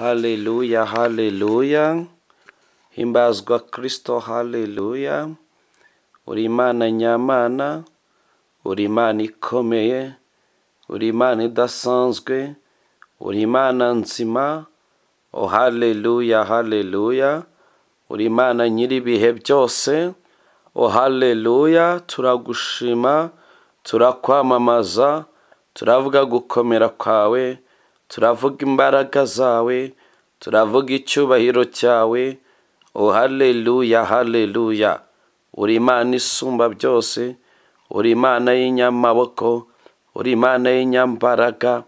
Haleluya, haleluya. Himbazwa Kristo, haleluya. Uri Imana nyamana, uri Imana ikomeye, uri Imana idasanzwe, uri Imana nzima, oh haleluya, haleluya. Uri Imana nyir'ibihe byose, oh haleluya. Turagushima, turakwamamaza, turavuga gukomera kwawe, turavuga imbaraga zawe, turavuga icyubahiro cyawe, oh haleluya, haleluya. Uri Imana isumba byose, uri Imana y'inyamaboko, uri Imana y'inyambaraga,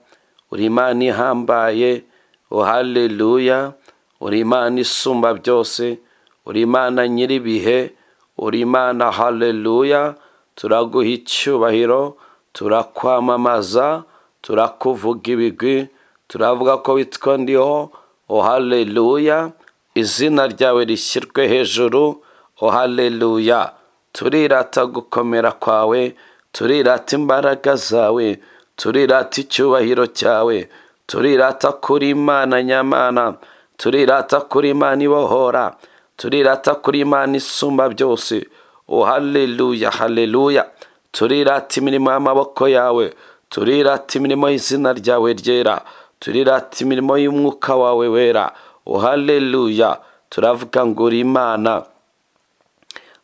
uri Imana ihambaye, oh haleluya. Uri Imana isumba byose, uri Imana nyir'ibihe, uri Imana haleluya. Turaguha icyubahiro, turakwamamaza, turakuvuga ibigwi, turavuga ko witwa ndiho, oh haleluya. Izina ryawe rishyirwe hejuru, oh haleluya. Turirata gukomera kwawe, turirata imbaraga zawe, turirata icyubahiro cyawe, turirata kuri Imana nyamana, turirata kuri Imana ibohora, turirata kuri Imana isumba byose, oh haleluya, haleluya. Turirata imirimo y'amaboko yawe, turirata imirimo y'izina ryawe ryera, turirata imirimo y'umwuka wawe wera, oh haleluya. Turavuga ngo uri Imana,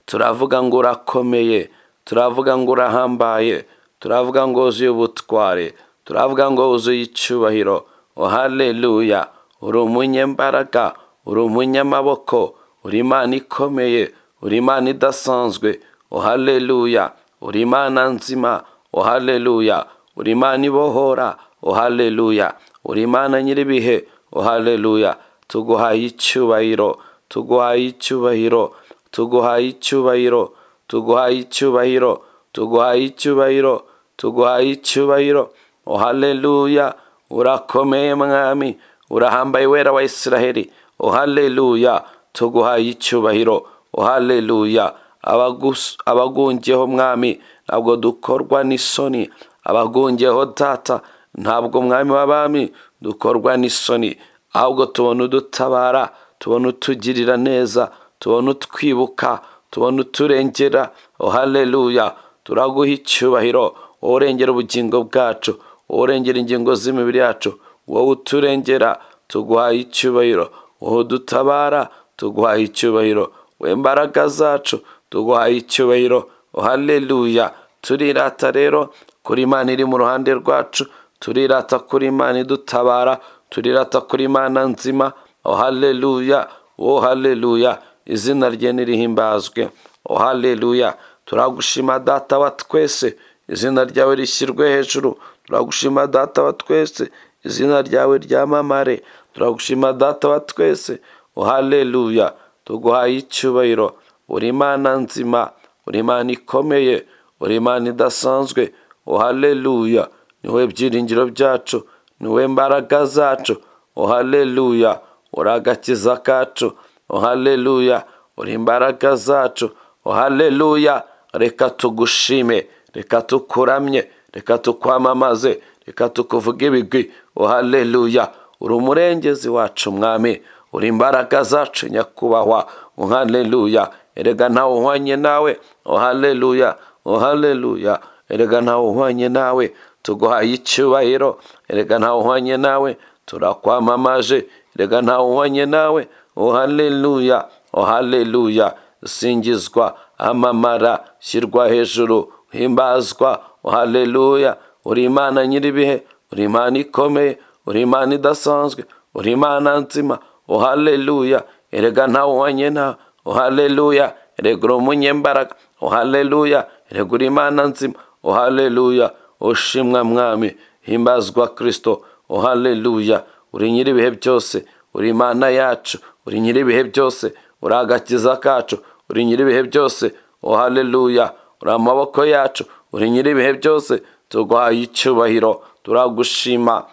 turavuga ngo urakomeye, turavuga ngo urahambaye, turavuga ngo wuzuye ubutware, turavuga ngo wuzuye icyubahiro, oh haleluya. Uri umunyembaraga, uri umunyamaboko, uri Imana ikomeye, uri Imana idasanzwe, oh haleluya. Uri Imana nzima, oh haleluya. Uri Imana ibohora, oh haleluya. Uri Imana nyir'ibihe, oh haleluya. Tuguhaye icyubahiro, tuguhaye icyubahiro, tuguhaye icyubahiro, tuguhaye icyubahiro, tuguhaye icyubahiro, tuguhaye icyubahiro, oh haleluya. Urakomeye mwami, urahambaye wera wa Isiraheli, oh haleluya. Tuguhaye icyubahiro, oh haleluya. Abagus- abagungeho mwami, ntabwo dukorwa n'isoni, abagungeho data, ntabwo mwami w'abami dukorwa n'isoni, ahubwo tubona udutabara, tubona utugirira neza, tubona utwibuka, tubona uturengera, oh haleluya. Turaguha icyubahiro, wowe urengera ubugingo bwacu, wowe urengera ingingo z'imibiri yacu, wowe uturengera, tuguhaye icyubahiro, wowe udutabara, tuguhaye icyubahiro, wowe imbaraga zacu, tuguhaye icyubahiro, oh haleluya. Turirata rero kuri Imana iri mu ruhande rwacu, turirata kuri Imana idutabara, turirata kuri Imana nzima, oh haleluya, oh haleluya. Izina rye nirihimbazwe, oh haleluya. Turagushima data wa twese, izina ryawe rishyirwe hejuru, turagushima data wa twese, izina ryawe ryamamare, turagushima data wa twese, oh haleluya. Tuguhaye icyubahiro, uri Imana nzima, uri Imana ikomeye, uri Imana idasanzwe, oh haleluya. Ni wowe byiringiro byacu, ni wowe mbaraga zacu, oh haleluya. Uri agakiza kacu, oh haleluya. Uri imbaraga zacu, oh haleluya. Reka tugushime, reka tukuramye, reka tukwamamaze, reka tukuvuge ibigwi, oh haleluya. Uri umurengezi wacu mwami, uri imbaraga zacu nyakubahwa, oh haleluya. Erega ntawe uhwanye nawe, oh haleluya, oh haleluya. Erega ntawe uhwanye nawe, tuguhaye icyubahiro, erega ntawe uhwanye nawe, turakwamamaje, erega ntawe uhwanye nawe, oh haleluya, oh haleluya. Singizwa, amamara, shyirwa hejuru, himbazwa, oh haleluya. Uri Imana nyir'ibihe, uri Imana ikomeye, uri Imana idasanzwe, uri Imana nzima, oh haleluya. Erega ntawe uhwanye nawe, oh haleluya. Erega uri umunyembaraga, oh haleluya. Erega uri Imana nzima, oh haleluya. Ushimwa mwami, himbazwa Kristo, oh haleluya. Uri nyir'ibihe byose, uri Imana yacu, uri nyir'ibihe byose, uri agakiza kacu, uri nyir'ibihe byose, oh haleluya. Uri amaboko yacu, uri nyir'ibihe byose, tuguhaye icyubahiro, turagushima,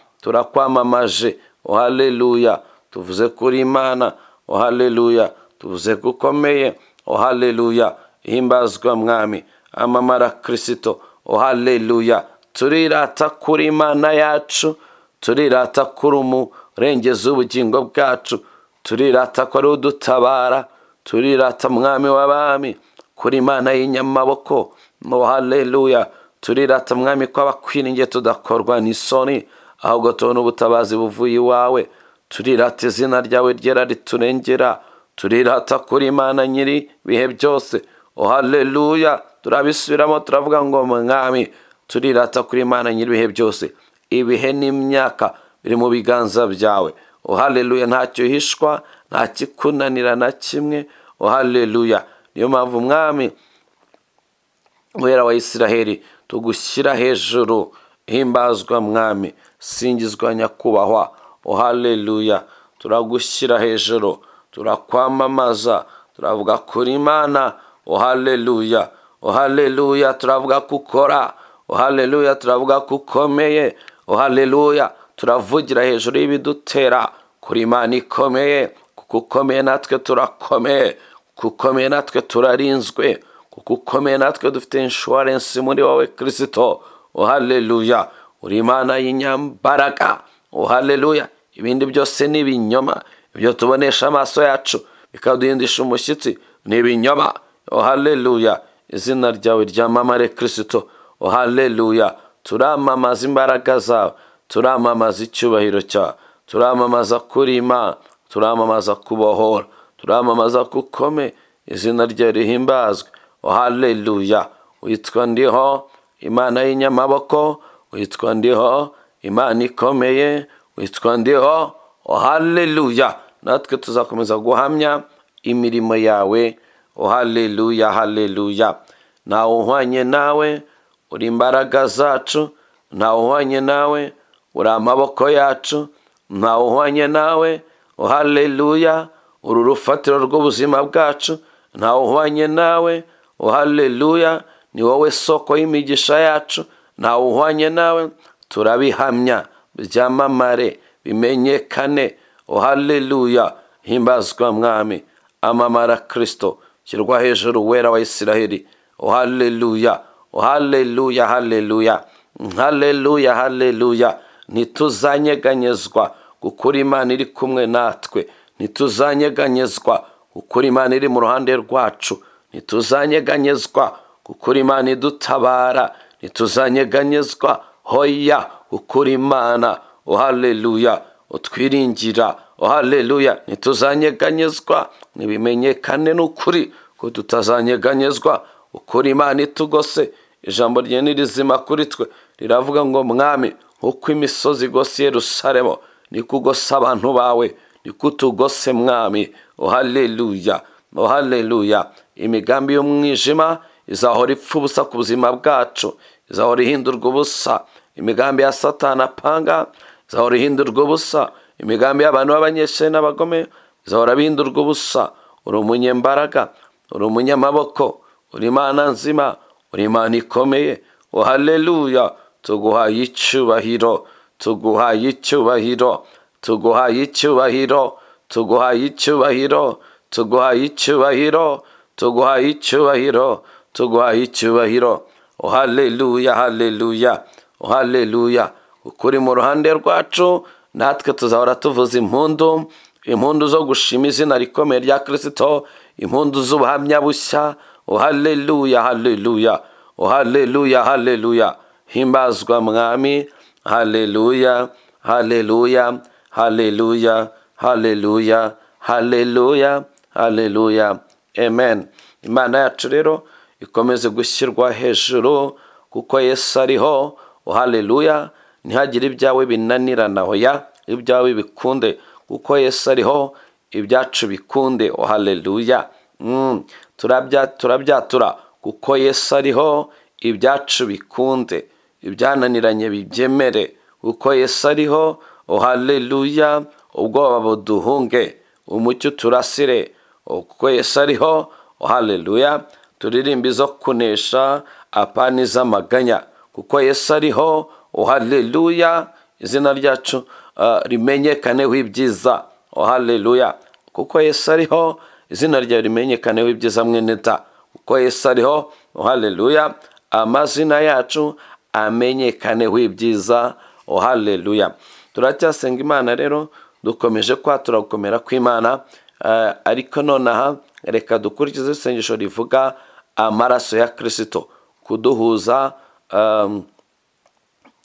turakwamamaje, oh haleluya. Tuvuze kuri Imana, oh haleluya. Tuvuze ko ukomeye, oh haleluya. Himbazwa mwami, amamara Kristo, oh haleluya. Turirata kuri Imana yacu, turirata kuri umu, rengeza ubugingo bwacu turirata ko ari udutabara turirata mwami w'abami kuri imana y'inyamaboko mu haleluya turirata mwami ko abakwiringiye tudakorwa n'isoni ahubwo tubona ubutabazi buvuye iwawe turirata izina ryawe ryera riturengera turirata kuri imana nyiri ibihe byose o haleluya turabisubiramo turavuga ngo mwami turirata kuri imana nyiri ibihe byose ibihe n'imyaka biri mu biganza byawe o haleluya ntacyo uhishwa nta kikunanira na kimwe o haleluya niyo mpamvu mwami muhera wa isiraheli tugushyira hejuru himbazwa mwami singizwa nyakubahwa o haleluya turagushyira hejuru turakwamamaza turavuga kuri imana o haleluya o haleluya turavuga ko ukora o haleluya turavuga ko ukomeye o haleluya turavugira hejuru y'ibidutera kuri imana ikomeye kuko ukomeye natwe turakomeye kuko ukomeye natwe turarinzwe kuko ukomeye natwe dufite inshuwarensi muri wowe kirisito o haleluya uri imana y'inyambaraga o haleluya ibindi byose ni ibinyoma ibyo tubonesha amaso yacu bikaduhindisha umushyitsi ni ibinyoma o haleluya izina ryawe ryamamare kirisito o haleluya turamamaza imbaraga zawe turamamaza icyubahiro cyawe turamamaza kuri imana turamamaza kubohora turamamaza ko ukome izina ryawe rihimbazwe o haleluya witwa ndiho imana y'inyamaboko witwa ndiho imana ikomeye witwa ndiho o haleluya natwe tuzakomeza guhamya imirimo yawe o haleluya haleluya ntawe uhwanye nawe uri imbaraga zacu ntawe uhwanye nawe uri amaboko yacu ntawe uhwanye nawe o haleluya uri urufatiro rw'ubuzima bwacu ntawe uhwanye nawe o haleluya ni wowe soko y'imigisha yacu ntawe uhwanye nawe turabihamya byamamare bimenyekane o haleluya himbazwa mwami amamara kirisito shyirwa hejuru wera wa isiraheli o haleluya o haleluya haleluya haleluya haleluya ntituzanyeganyezwa gukura imana iri kumwe natwe ntituzanyeganyezwa gukura imana iri mu ruhande rwacu ntituzanyeganyezwa gukura imana idutabara ntituzanyeganyezwa hoya gukura imana o haleluya utwiringira o haleluya ntituzanyeganyezwa ntibimenyekane n'ukuri ko tutazanyeganyezwa gukura imana itugose ijambo rye ni rizima kuri twe riravuga ngo mwami nk'uko imisozi igose Yerusalemu niko ugose abantu bawe niko utugose mwami o haleluya o haleluya imigambi y'umwijima izahora ipfa ubusa ku buzima bwacu izahora ihindurwa ubusa imigambi ya satana apanga izahora ihindurwa ubusa imigambi y'abantu b'abanyeshuri n'abagome izahora bihindurwa ubusa uri umunyembaraga uri umunyamaboko uri imana nzima uri imana ikomeye o haleluya tuguhaye icyubahiro tuguhaye icyubahiro tuguhaye icyubahiro tuguhaye icyubahiro tuguhaye icyubahiro tuguhaye icyubahiro tuguhaye icyubahiro o haleluya haleluya o haleluya ukuri mu ruhande rwacu natwe tuzahora tuvuza impundu impundu zo gushima izina rikomeye rya kirisito impundu z'ubuhamya bushya o haleluya haleluya o haleluya haleluya himbazwa mwami haleluya haleluya haleluya haleluya haleluya haleluya amen imana yacu rero ikomeze gushyirwa hejuru kuko yesu ariho o haleluya ntihagire ibyawe binanirana hoya ibyawe bikunde kuko yesu ariho ibyacu bikunde o haleluya Mm. turabya turabyatura kuko yesu ariho ibyacu bikunde ibyananiranye bibyemere kuko yesu ariho o haleluya ubwoba buduhunge umucyo turasire O, kuko yesu ariho o haleluya turirimba izo kunesha apani z'amaganya kuko yesu ariho o haleluya izina ryacu ah, rimenyekaneho ibyiza o haleluya kuko yesu ariho izina ryawe rimenyekaneho ibyiza mwene ta kuko yesu ariho o haleluya amazina yacu amenyekaneho ibyiza o haleluya turacyasenga imana rero dukomeje kwatura gukomera kw'imana eh, ariko nonaha reka dukurikize isengesho rivuga amaraso ya kirisito kuduhuza um,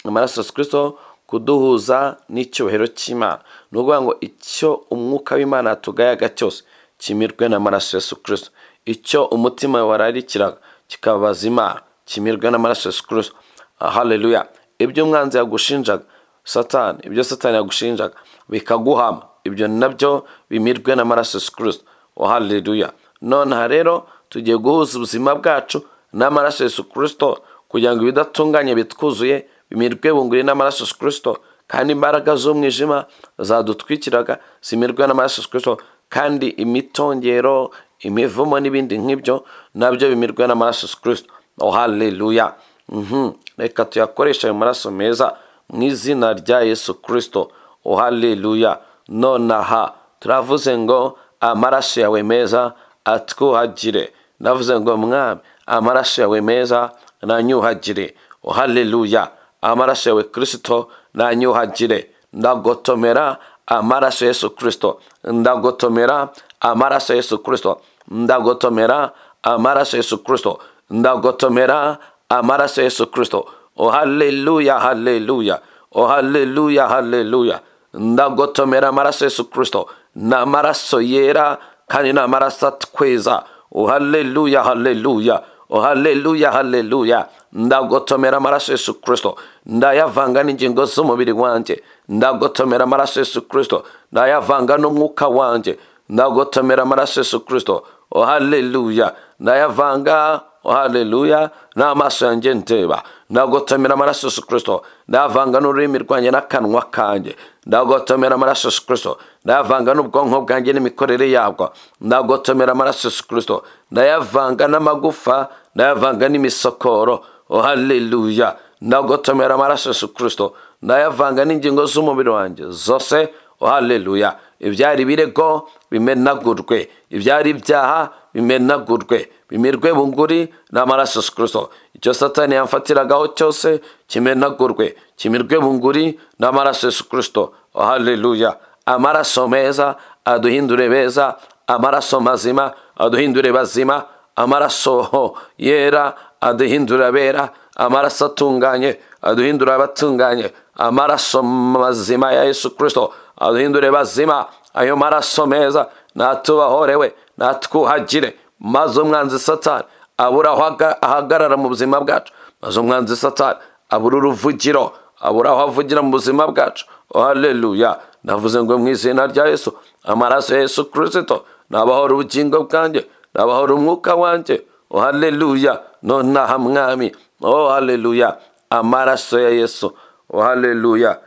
amaraso ya kirisito kuduhuza n'icyubahiro cy'imana ni ukuvuga ngo icyo umwuka w'imana yatugayaga cyose kimirwe n'amaraso ya kirisito icyo umutima wararikiraga kikabaza imana kimirwe n'amaraso ya kirisito haleluya ibyo umwanzi yagushinjaga satani ibyo satani yagushinjaga bikaguhama ibyo nabyo bimirwe n'amaraso ya kirisito haleluya noneho rero tugiye guhuza ubuzima bwacu n'amaraso ya kirisito kugira ngo ibidatunganye bitwuzuye bimirwe bunguri n'amaraso ya kirisito kandi imbaraga z'umwijima zadutwikiraga zimirwe n'amaraso ya kirisito kandi imitongero imivumo n'ibindi nk'ibyo nabyo bimirwe n'amaraso ya kirisito oh haleluya Mhm. reka tuyakoreshe ayo maraso meza mu izina rya yesu kirisito oh haleluya nonaha turavuze ngo amaraso yawe meza atwuhagire navuze ngo mwami amaraso yawe meza nanyuhagire oh haleluya amaraso yawe kirisito nanyuhagire ndagotomera amaraso yesu kirisito ndagotomera amaraso yesu kirisito ndagotomera amaraso yesu kirisito ndagotomera amaraso yesu kirisito o haleluya haleluya o haleluya haleluya ndagotomera amaraso yesu kirisito ni amaraso yera kandi ni amaraso atweza o haleluya haleluya o haleluya haleluya ndagotomera amaraso yesu kirisito ndayavanga n'ingingo z'umubiri wanjye ndagotomera amaraso yesu kirisito ndayavanga n'umwuka wanjye ndagotomera amaraso yesu kirisito o haleluya ndayavanga o haleluya n'amaso yanjye ndeba ndagotomera amaraso yesu kirisito ndayavanga n'ururimi rwanjye n'akanwa kanjye ndagotomera amaraso yesu kirisito ndayavanga n'ubwonko bwanjye n'imikorere yabwo ndagotomera amaraso yesu kirisito ndayavanga n'amagufa ndayavanga n'imisokoro o haleluya ndagotomera amaraso yesu kirisito ndayavanga n'ingingo z'umubiri wanjye zose o haleluya ibyari ibirego bimenagurwe ibyari ibyaha bimenagurwe bimirwe bunguri n'amaraso yesu kirisito icyo satani yamfatiragaho cyose kimenagurwe kimirwe bunguri n'amaraso yesu kirisito o haleluya amaraso meza aduhindure beza amaraso mazima aduhindure bazima amaraso ho yera aduhindura abera amaraso atunganye aduhindura abatunganye amaraso mazima ya yesu kirisito aduhindure bazima ayo maraso meza natubahorewe natwuhagire maze umwanzi satani abura aho aga- ahagarara mu buzima bwacu maze umwanzi satani abura uruvugiro abura aho avugira mu buzima bwacu Oh, haleluya navuze ngo mu izina rya yesu amaraso ya yesu kirisito nabahora ubugingo bwanjye nabahora umwuka wanjye Oh, haleluya nonaha mwami Oh, haleluya amaraso ya yesu Oh, haleluya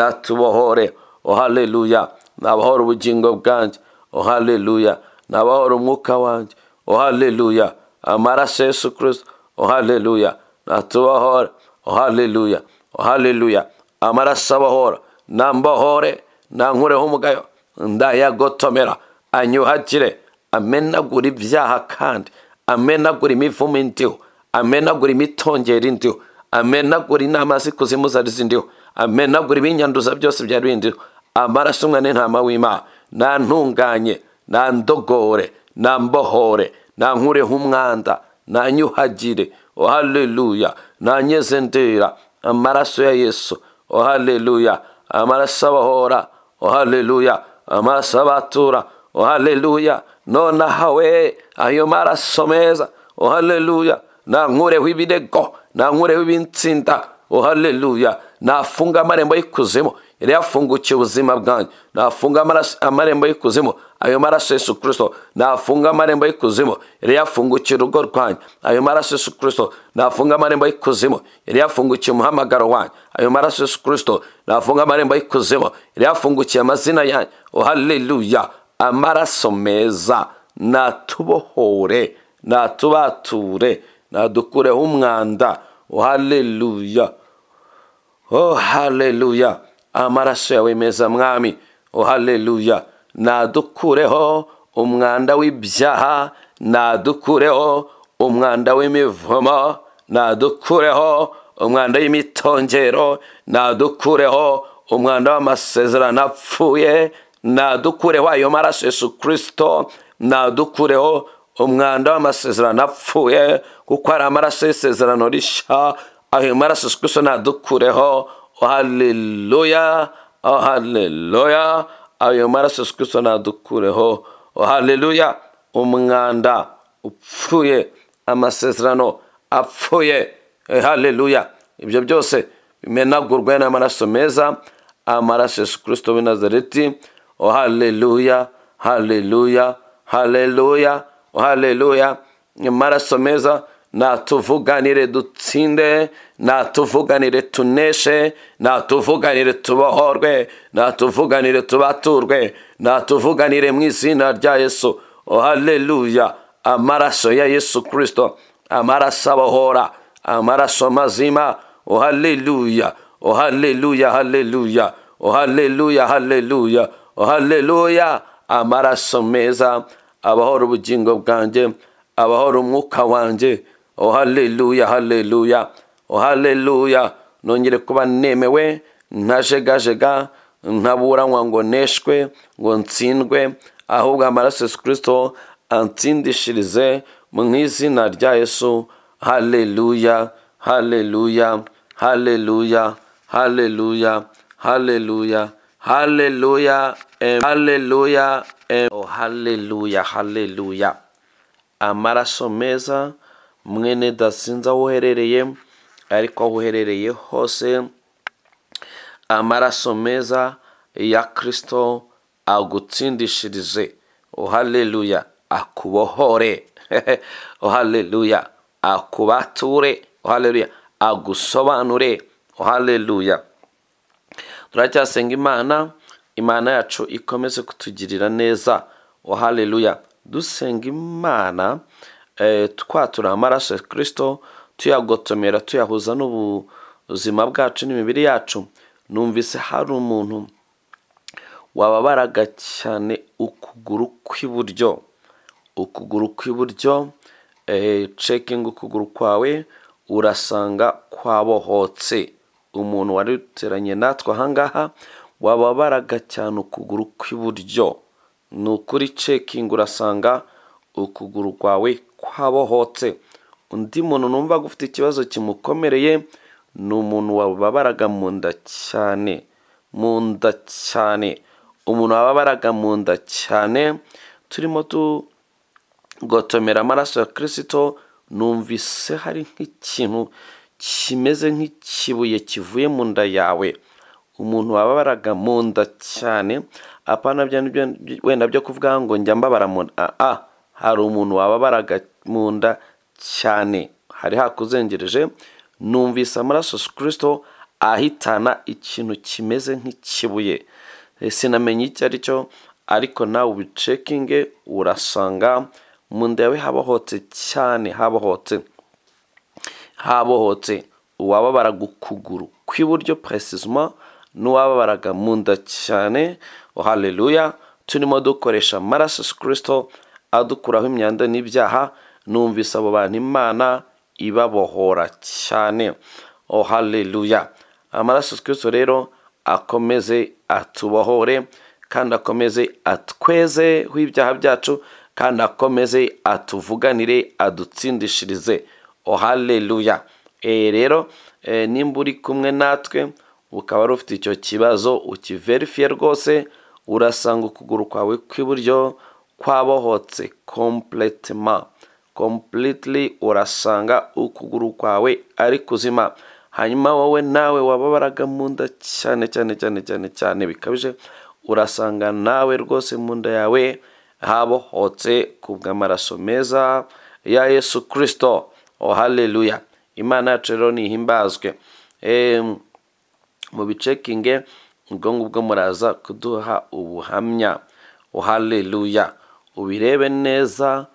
natubohore Oh, haleluya nabahora ubugingo bwanjye Oh, haleluya nabahora umwuka wanjye Oh, haleluya amaraso ya yesu kirisito Oh, haleluya natubohore Oh, haleluya Oh, haleluya amaraso abahora nambohore nankureho umugayo ndayagotomera anyuhagire amenagura ibyaha kandi amenagura imivumo indiho amenagura imitongera indiho amenagura inama z'ikuzimu zari zindiho amenagura ibinyanduza byose byari bindiho amaraso umwana n'intama w'imana nantunganye nandogore nambohore nankureho umwanda nanyuhagire o haleluya nanyeze ndera amaraso ya yesu o haleluya amaraso abahora o haleluya amaraso abatura o haleluya nonaha we ayo maraso meza o haleluya nankureho ibirego nankureho ibinsinda o haleluya nafunga amarembo y'ikuzimu yari yafungukiye ubuzima bwanjye nafunga amaraso- amarembo y'ikuzimu ayo maraso yesu kirisito nafunga amarembo y'ikuzimu yari yafungukiye urugo rwanjye ayo maraso yesu kirisito nafunga amarembo y'ikuzimu yari yafungukiye umuhamagaro wanjye ayo maraso yesu kirisito nafunga amarembo y'ikuzimu yari yafungukiye amazina yanjye oh haleluya amaraso meza natubohore natubature nadukureho umwanda oh haleluya Oh haleluya amaraso yawe meza mwami Oh haleluya nadukureho umwanda w'ibyaha nadukureho umwanda w'imivumo nadukureho umwanda w'imitongero nadukureho umwanda w'amasezerano apfuye nadukureho ayo maraso yesu kirisito nadukureho umwanda w'amasezerano apfuye kuko hari amaraso y'isezerano rishya ayo maraso yesu kirisito nadukureho haleluya haleluya ayo maraso yesu kirisito nadukureho haleluya umwanda upfuye amasezerano apfuye haleluya ibyo byose bimenagurwa n'amaraso meza amaraso yesu kirisito w'i nazareti oh haleluya haleluya haleluya haleluya amaraso meza natuvuganire dutsinde natuvuganire tuneshe natuvuganire tubohorwe natuvuganire tubaturwe natuvuganire mu izina rya yesu oh haleluya amaraso ya yesu kirisito amaraso abohora amaraso mazima oh haleluya oh haleluya haleluya oh haleluya haleluya oh haleluya amaraso meza abahora ubugingo bwanjye abahora umwuka wanjye oh haleluya haleluya oh haleluya nongere kuba nemewe ntajegajega ntaburanywa ngo neshwe ngo ntsindwe ahubwo amaraso yesu kirisito antsindishirize mu izina rya yesu haleluya haleluya haleluya haleluya haleluya haleluya em- haleluya em- oh, haleluya haleluya amaraso meza mwene dasinze aho uherereye ariko aho uherereye hose amaraso meza ya kirisito agutsindishirize oh, haleluya akubohore oh, haleluya akubature oh, haleluya agusobanure oh, haleluya turacyasenga imana imana yacu ikomeze kutugirira neza oh haleluya dusenga imana eh, twatura amaraso ya kirisito tuyagotomera tuyahuza n'ubuzima bwacu n'imibiri yacu numvise hari umuntu wababaraga cyane ukuguru kw'iburyo ukuguru kw'iburyo eh, cekinga ukuguru kwawe urasanga kwabohotse umuntu waruteranye natwe ahangaha wababaraga cyane ukuguru kw'iburyo ni ukuri cekinga urasanga ukuguru kwawe kwabohotse undi muntu numva ufite ikibazo kimukomereye ni umuntu wababaraga mu nda cyane mu nda cyane umuntu wababaraga mu nda cyane turimo tu gotomera amaraso ya kirisito numvise hari nk'ikintu kimeze nk'ikibuye kivuye mu nda yawe umuntu wababaraga mu nda cyane apana bya nibyo wenda byo kuvuga ngo njya mbabara mu nda Ah, ah, hari umuntu wababaraga mu nda cyane hari hakuzengereje numvise amaraso ya kirisito ahitana ikintu kimeze nk'ikibuye Eh, sinamenye icyo ari cyo ariko nawe ubicekinge urasanga mu nda yawe habohotse cyane habohotse habohotse uwababaraga ukuguru kw'iburyo puresizima n'uwababaraga mu nda cyane oh, haleluya turimo dukoresha amaraso ya kirisito adukuraho imyanda n'ibyaha numvise abo bantu imana ibabohora cyane oh, haleluya amaraso ya kirisito rero akomeze atubohore kandi akomeze atwezeho ibyaha byacu kandi akomeze atuvuganire adutsindishirize oh haleluya Eh, rero eh, nimba uri kumwe natwe ukaba wari ufite icyo kibazo ukiverifiye rwose urasanga ukuguru kwawe kw'iburyo kwabohotse kompletema completely urasanga ukuguru kwawe ari kuzima hanyuma wowe nawe wababaraga mu nda cyane cyane cyane cyane cyane bikabije urasanga nawe rwose mu nda yawe habohotse kubw'amaraso meza ya yesu kirisito oh haleluya imana yacu rero nihimbazwe Em, mu bicekinge ubwo ngubwo muraza kuduha ubuhamya oh haleluya ubirebe neza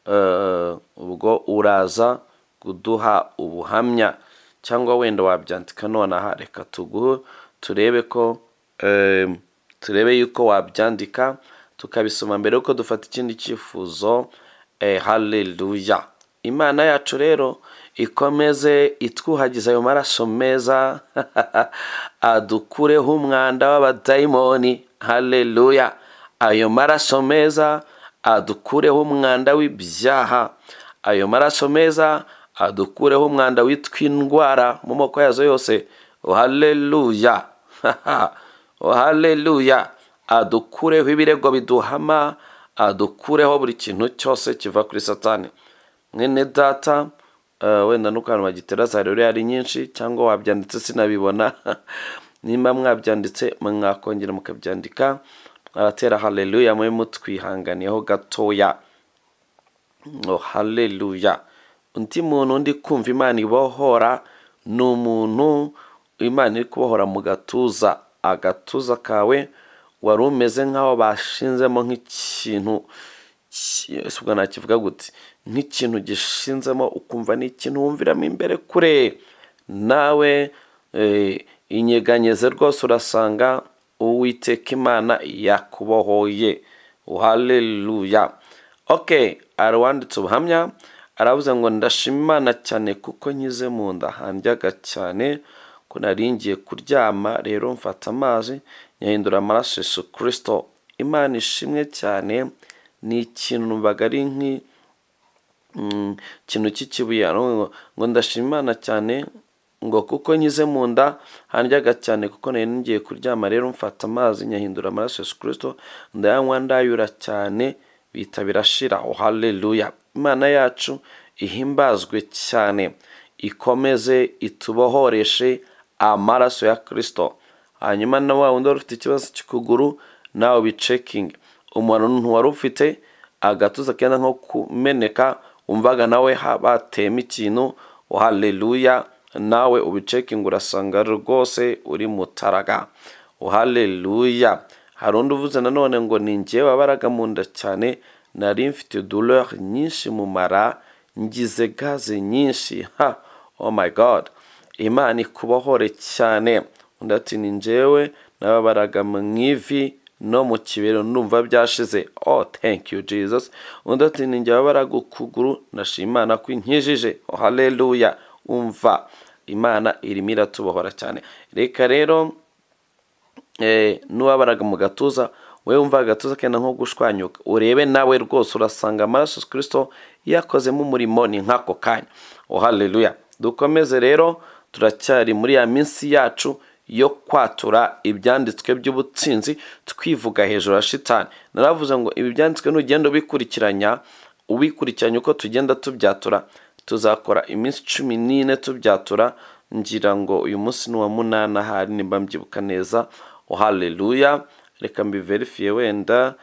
eh, ubwo uraza kuduha ubuhamya cyangwa wenda wabyandika nonaha reka tuguhe turebe ko em, turebe yuko wabyandika tukabisoma mbere yuko dufata ikindi cyifuzo eh, haleluya imana yacu rero ikomeze itwuhagize ayo maraso meza adukureho umwanda w'abadayimoni haleluya ayo maraso meza adukureho umwanda w'ibyaha ayo maraso meza adukureho umwanda witw'indwara mu moko yazo yose haleluya haleluya adukureho ibirego biduhama adukureho buri kintu cyose kiva kuri satani mwene data eh, wenda n'ukuntu bagiteraza haleluya ari nyinshi cyangwa wabyanditse sinabibona nimba mwabyanditse mwakongera mukabyandika abatera haleluya mube mutwihanganiyeho gatoya ngo haleluya undi muntu undi kumva imana ibohora ni umuntu imana iri kubohora mu gatuza agatuza kawe wari umeze nk'aho bashinzemo nk'ikintu ki- ese ubwo nakivuga gute nk'ikintu gishinzemo ukumva ni ikintu wumviramo imbere kure nawe eh, inyeganyeze rwose urasanga uwiteka imana yakubohoye haleluya ok hari uwanditse ubuhamya aravuze ngo ndashima imana cyane kuko nkize mu nda handyaga cyane ko nari ngiye kuryama rero mfata amazi nyahindura amaraso yesu kirisito imana ishimwe cyane ni ikintu numvaga ari nk'i mm, ikintu cy'ikibuye aravuga ngo ngo ndashima imana cyane ngo kuko nkize mu nda handyaga cyane kuko nari ngiye kuryama rero mfata amazi nyahindura amaraso yesu kirisito ndayanywa ndayura cyane bihita birashira oh haleluya imana yacu ihimbazwe cyane ikomeze itubohoreshe amaraso ya kirisito hanyuma na wa wundi wari ufite ikibazo cy'ukuguru nawe bicekinge umuntu ntiwari ufite agatuza kenda nko kumeneka wumvaga nawe ha- batema ikintu haleluya nawe ubicekinga urasanga rwose uri mutaraga haleluya hari undi uvuze nanone ngo ni njyewe wabaraga mu nda cyane nari mfite douleur nyinshi mu mara ngize gaze nyinshi ha oh my god imana ikubohore cyane undi ati ni njyewe nababaraga mu ivi no mu kibero ndumva byashize oh thank you jesus undi ati ni njyewe wabaraga ukuguru ndashima imana ko inkijije oh haleluya umva imana irimo iratubohora cyane reka rero eh, n'uwabaraga mu gatuza wowe wumva agatuza kenda nko gushwanyuka urebe nawe rwose urasanga amaraso Yesu kirisito yakozemo umurimo ni nk'ako kanya oh haleluya dukomeze rero turacyari muri ya minsi yacu yo kwatura ibyanditswe by'ubutsinzi twivuga hejuru ya shitani naravuze ngo ibi byanditswe n'ugenda ubikurikiranya ubikurikiranye uko tugenda tubyatura tuzakora iminsi cumi n'ine tubyatura ngira ngo uyu munsi ni uwa munani ahari nimba mbyibuka neza oh haleluya reka mbiverifiye wenda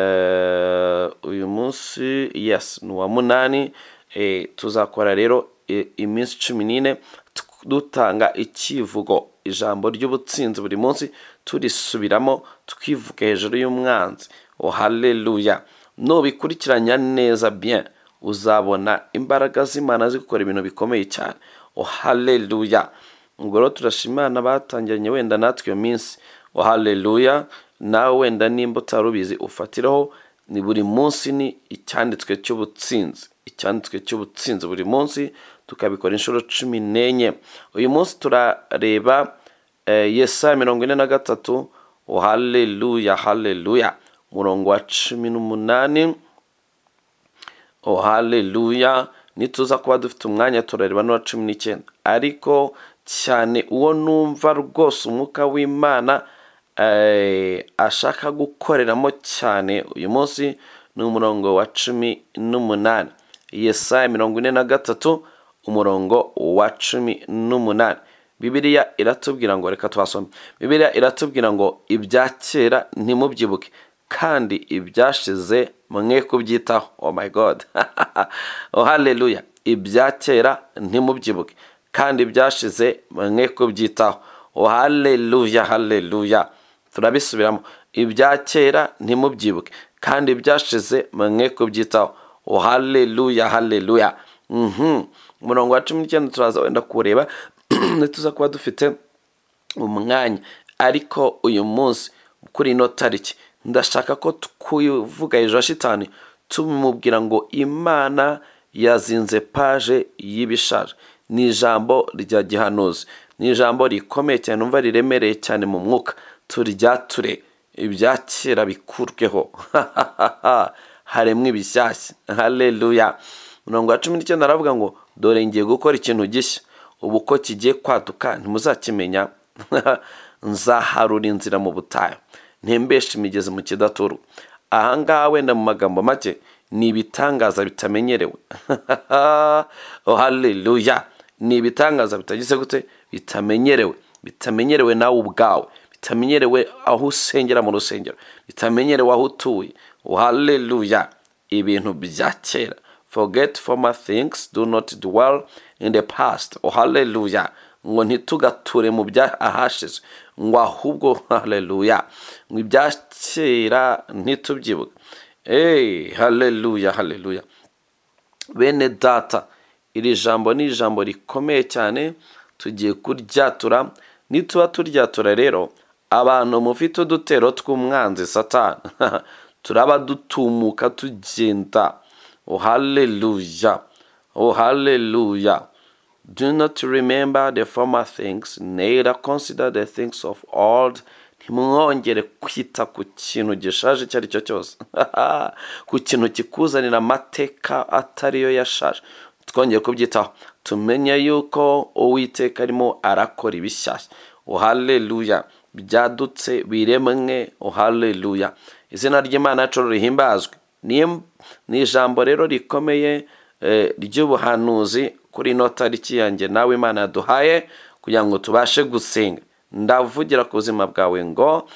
eh, uyu munsi yes ni uwa munani eh, tuzakora rero eh, iminsi cumi n'ine tw- dutanga icyivugo ijambo ry'ubutsinzi buri munsi turisubiramo twivuga hejuru y'umwanzi oh haleluya nubikurikiranya neza bien uzabona imbaraga z'imana zigukora ibintu bikomeye cyane oh haleluya ubwo rero turashima imana batangiranye wenda natwe iyo minsi oh haleluya nawe wenda nimba utari ubizi ufatiraho ni buri munsi ni icyanditswe cy'ubutsinzi icyanditswe cy'ubutsinzi buri munsi tukabikora inshuro cumi n'enye uyu munsi turareba eh, yesaya mirongo ine na gatatu oh haleluya haleluya umurongo wa cumi n'umunani oh haleluya nituza kuba dufite umwanya turareba n'uwa cumi n'icyenda ariko cyane uwo numva rwose umwuka w'imana eh, ashaka gukoreramo cyane uyu munsi ni umurongo wa cumi n'umunani yesaya mirongo ine na gatatu umurongo wa cumi n'umunani bibiliya iratubwira ngo reka twasome bibiliya iratubwira ngo ibya kera ntimubyibuke kandi ibyashize mwe kubyitaho oh my god oh haleluya ibya kera ntimubyibuke kandi ibyashize mwe kubyitaho oh haleluya haleluya turabisubiramo ibya kera ntimubyibuke kandi ibyashize mwe kubyitaho oh haleluya haleluya Mhm. umurongo wa cumi n'icyenda turaza wenda kuwureba ntituza kuba dufite umwanya ariko uyu munsi kuri ino tariki ndashaka ko twivuga hejuru ya shitani tumubwira ngo imana yazinze paje y'ibishaje ni ijambo rya gihanuzi ni ijambo rikomeye cyane numva riremereye cyane mu mwuka turyature ibya kera bikurweho haremwa ibishyashya hareruya mirongo ya cumi n'icyenda aravuga ngo dore ngiye gukora ikintu gishya ubu ko kigiye kwaduka ntimuzakimenya nzaharura inzira mu butayu ntembeshe imigezi mu kidaturu ahangaha wenda mu magambo make ni ibitangaza bitamenyerewe hareruya ni ibitangaza bitagize gute bitamenyerewe bitamenyerewe nawe ubwawe bitamenyerewe aho usengera mu rusengero bitamenyerewe aho utuye hareruya ibintu bya kera forget former things do not dwell in the past hareruya ngo ntitugature mu bya ahashize ngo ahubwo hareruya ngo ibya kera ntitubyibuke eee hareruya hareruya bene data iri jambo ni ijambo rikomeye cyane tugiye kuryatura nituba turyatura rero abantu mufite udutero tw'umwanzi satani turaba dutumuka tugenda hareruya hareruya do not remember the former things neither consider the things of old ntimwongere kwita ku kintu gishaje icyo ari cyo cyose ku kintu kikuzanira amateka atariyo yashaje twongeye kubyitaho tumenye yuko uwiteka arimo arakora ibishyashya hareruya byadutse biremwe hareruya izina ry'imana yacu rihimbazwe ni ijambo rero rikomeye ry'ubuhanuzi kuri ino tariki yanjye nawe imana yaduhaye kugira ngo tubashe gusenga ndavugira ku buzima bwawe ngo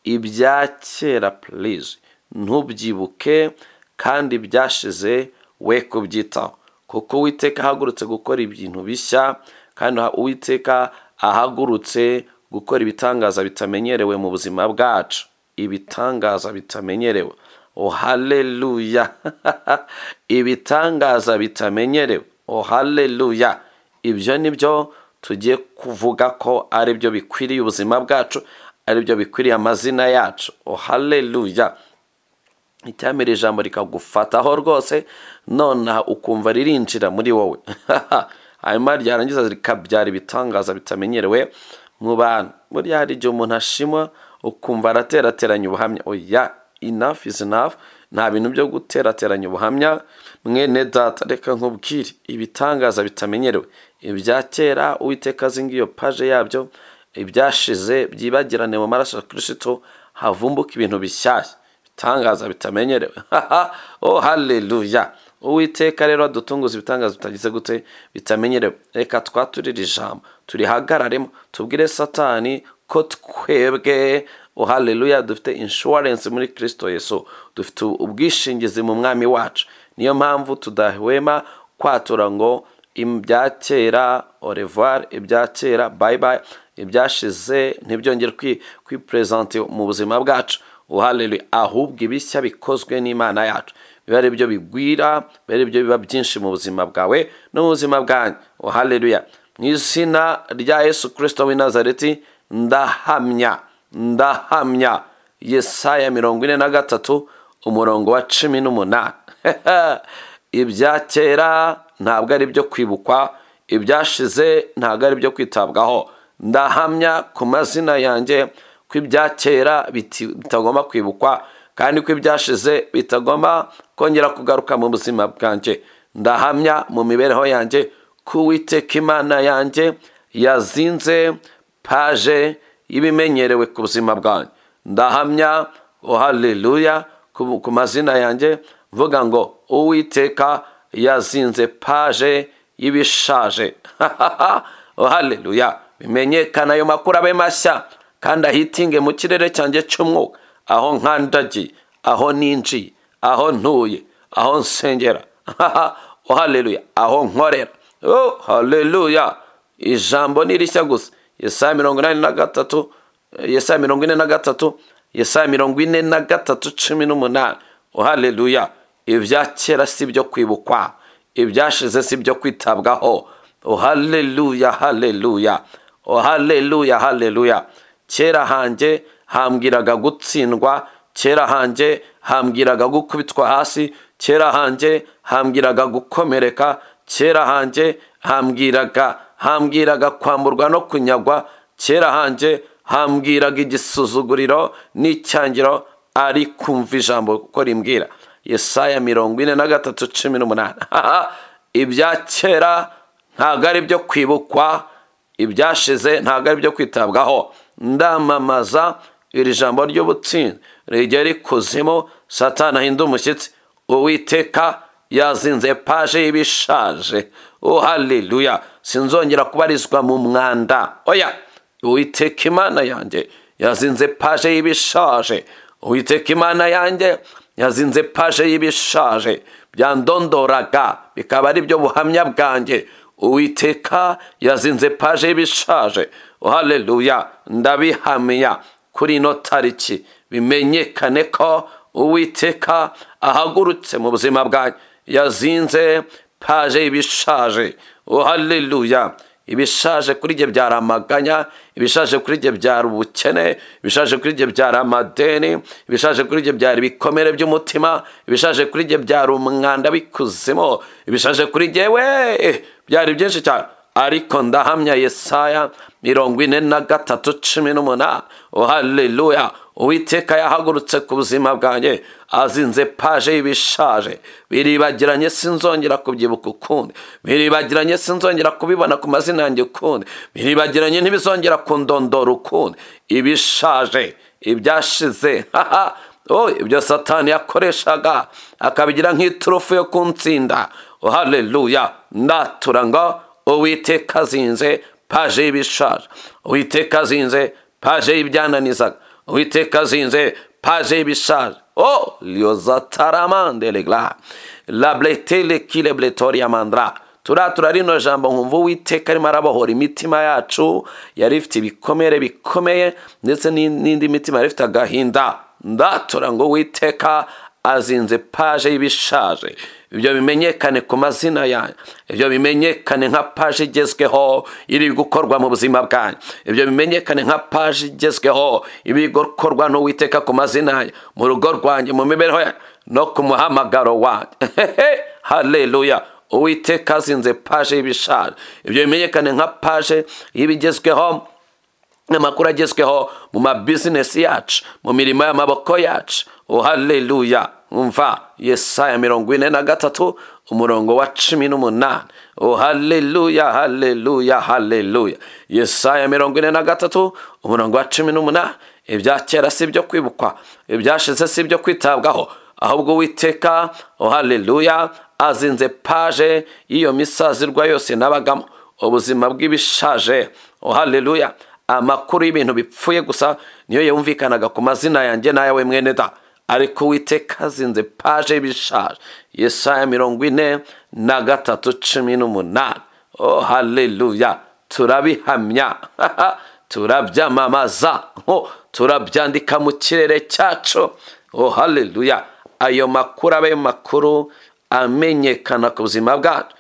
ibya kera purize ntubyibuke kandi byashize we kubyitaho kuko uwiteka ahagurutse gukora ibintu bishya kandi uwiteka ahagurutse gukora ibitangaza bitamenyerewe mu buzima bwacu ibitangaza bitamenyerewe hareruya ibitangaza bitamenyerewe hareruya ibyo ni byo tugiye kuvuga ko ari byo bikwiriye ubuzima bwacu ari byo bikwiriye amazina yacu hareruya icyamira ijambo rikagufataho rwose nonaha ukumva ririnjira muri wowe hanyuma ryarangiza rikabyara ibitangaza bitamenyerewe mu bantu buriya hari igihe umuntu ashima ukumva araterateranya ubuhamya oya enough is enough nta bintu byo guterateranya ubuhamya mwene data reka nkubwire ibitangaza bitamenyerewe ibya kera uwiteka azi ngiyo paje yabyo ibyashize byibagirane mu maraso ya kirisito havumbuka ibintu bishyashya ibitangaza bitamenyerewe oh hareruya uwiteka rero adutunguza ibitangaza bitagize gute bitamenyerewe reka twaturire ijambo turihagararemo tubwire satani ko twebwe oh hareruya dufite inshuwarensi muri kirisito yesu dufite ubwishingizi mu mwami wacu niyo mpamvu tudahwema kwatura ngo ibya kera orevari ibya kera bayibayi ibyashize ntibyongere kwiperezante mu buzima bwacu uharere ahubwo ibishya bikozwe n'imana yacu biba ari byo bigwira biba ari byo biba byinshi mu buzima bwawe no mu buzima bwanyu uhareruya mu izina rya yesu kirisito w'i nazareti ndahamya ndahamya yesaya mirongo ine na gatatu umurongo wa cumi n'umunani ibya kera ntabwo ari ibyo kwibukwa ibyashize ntabwo ari ibyo kwitabwaho ndahamya ku mazina yanjye ko ibya kera bitagomba kwibukwa kandi ko ibyashize bitagomba kongera kugaruka mu buzima bwanjye ndahamya mu mibereho yanjye ko uwiteka imana yanjye yazinze paje y'ibimenyerewe ku buzima bwanjye ndahamya hareruya ku mazina yanjye mvuga ngo uwiteka yazinze paje y'ibishaje hareruya bimenyekana ayo makuru abe mashya kandi ahitinge mu kirere cyanjye cy'umwuka aho nkandagiye aho ninjiye aho ntuye aho nsengera hareruya aho nkorera hareruya ijambo ni rishya gusa yesaya mirongo inani na gatatu yesaya mirongo ine na gatatu yesaya mirongo ine na gatatu cumi n'umunani hareruya ibya kera si ibyo kwibukwa ibyashize si ibyo kwitabwaho hareruya hareruya hareruya hareruya kera hanjye hambwiraga gutsindwa kera hanjye hambwiraga gukubitwa hasi kera hanjye hambwiraga gukomereka kera hanjye hambwiraga hambwiraga kwamburwa no kunyagwa kera hanjye hambwiraga igisuzuguriro n'icyangiro ari kumva ijambo kuko rimbwira yesaya mirongo ine na gatatu cumi n'umunani ibya kera ntabwo ari ibyo kwibukwa ibyashize ntabwo ari ibyo kwitabwaho ndamamaza iri jambo ry'ubutsinzi rijya rikuzimu satana ahinda umushyitsi uwiteka yazinze paje y'ibishaje oh haleluya sinzongera kubarizwa mu mwanda oya uwiteka imana yanjye yazinze paje y'ibishaje uwiteka imana yanjye yazinze paje y'ibishaje byandondoraga bikaba ari byo buhamya bwanjye uwiteka yazinze paje y'ibishaje oh haleluya ndabihamya kuri ino tariki bimenyekane ko uwiteka ahagurutse mu buzima bwanjye yazinze paje y'ibishaje oh haleluya ibishaje kuri jye byari amaganya ibishaje kuri jye byari ubukene ibishaje kuri jye byari amadeni ibishaje kuri jye byari ibikomere by'umutima ibishaje kuri jye byari umwanda w'ikuzimu ibishaje kuri jye we byari byinshi cyane ariko ndahamya yesaya mirongo ine na gatatu cumi n'umunani oh haleluya uwiteka yahagurutse ku buzima bwanjye azinze paje y'ibishaje biribagiranye sinzongera kubyibuka ukundi biribagiranye sinzongera kubibona ku mazina yanjye ukundi biribagiranye ntibizongera kundondora ukundi ibishaje ibyashize haha oh, ibyo satani yakoreshaga akabigira nk'iturufu yo kuntsinda oh, haleluya ndatura ngo uwiteka azinze paje y'ibishaje uwiteka azinze paje y'ibyananizaga uwiteka azinze paje y'ibishaje o lyozatarama regla labletele kilebuletoria mandra turatura rino jambo nkumva uwiteka arimo arabohora imitima yacu yari ifite ibikomere bikomeye ndetse n'indi mitima yari ifite agahinda ndatura ngo witeka azinze paje y'ibishaje ibyo bimenyekane ku mazina yanyu ibyo bimenyekane nka paje igezweho iri gukorwa mu buzima bwanyu ibyo bimenyekane nka paje igezweho iri gukorwa n'uwiteka ku mazina yanyu mu rugo rwanjye mu mibereho yanyu no ku muhamagaro wanyu haleluya uwiteka azinze paje y'ibishaje ibyo bimenyekane nka paje y'ibigezweho amakuru agezweho mu mabizinesi yacu mu mirimo y'amaboko yacu haleluya umva yesaya mirongo ine na gatatu umurongo wa cumi n'umunani haleluya haleluya haleluya yesaya mirongo ine na gatatu umurongo wa cumi n'umunani ibya kera si ibyo kwibukwa ibyashize si ibyo kwitabwaho ahubwo uwiteka haleluya azinze paje y'iyo misazirwa yose nabagamo ubuzima bw'ibishaje haleluya amakuru y'ibintu bipfuye gusa niyo yumvikanaga ku mazina yanjye n'ayawe mwene da ariko uwiteka azinze paje y'ibishaje yesaya mirongo ine na gatatu cumi n'umunani oh haleluya turabihamya turabyamamaza turabyandika mu kirere cyacu oh haleluya ayo makuru abe makuru amenyekana ku buzima bwacu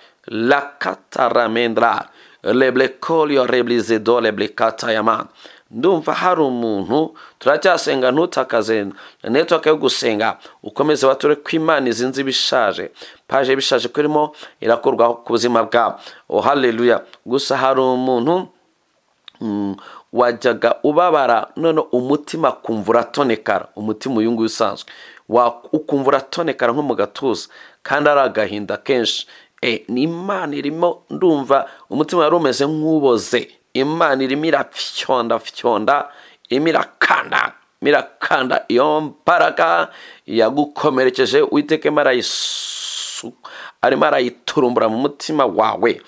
lakataramendra leblekolio reblizedo leblekatayamana ndumva hari umuntu turacyasenga ntutakaze network yo gusenga ukomeze wature ko imana izinze ibishaje paje ibishaje ko irimo irakorwa ku buzima bwabo oh haleluya gusa hari umuntu mm, wajyaga ubabara none umutima akumva uratonekara umutima uyu nguyu usanzwe ukumva uratonekara nko mu gatuza kandi ari agahinda kenshi ni imana irimo ndumva umutima wari umeze nk'uboze imana irimo irapfyondafyonda irimo irakanda irakanda iyo mbaraga yagukomerekeje witeke arimo arayiturumbura mu mutima wawe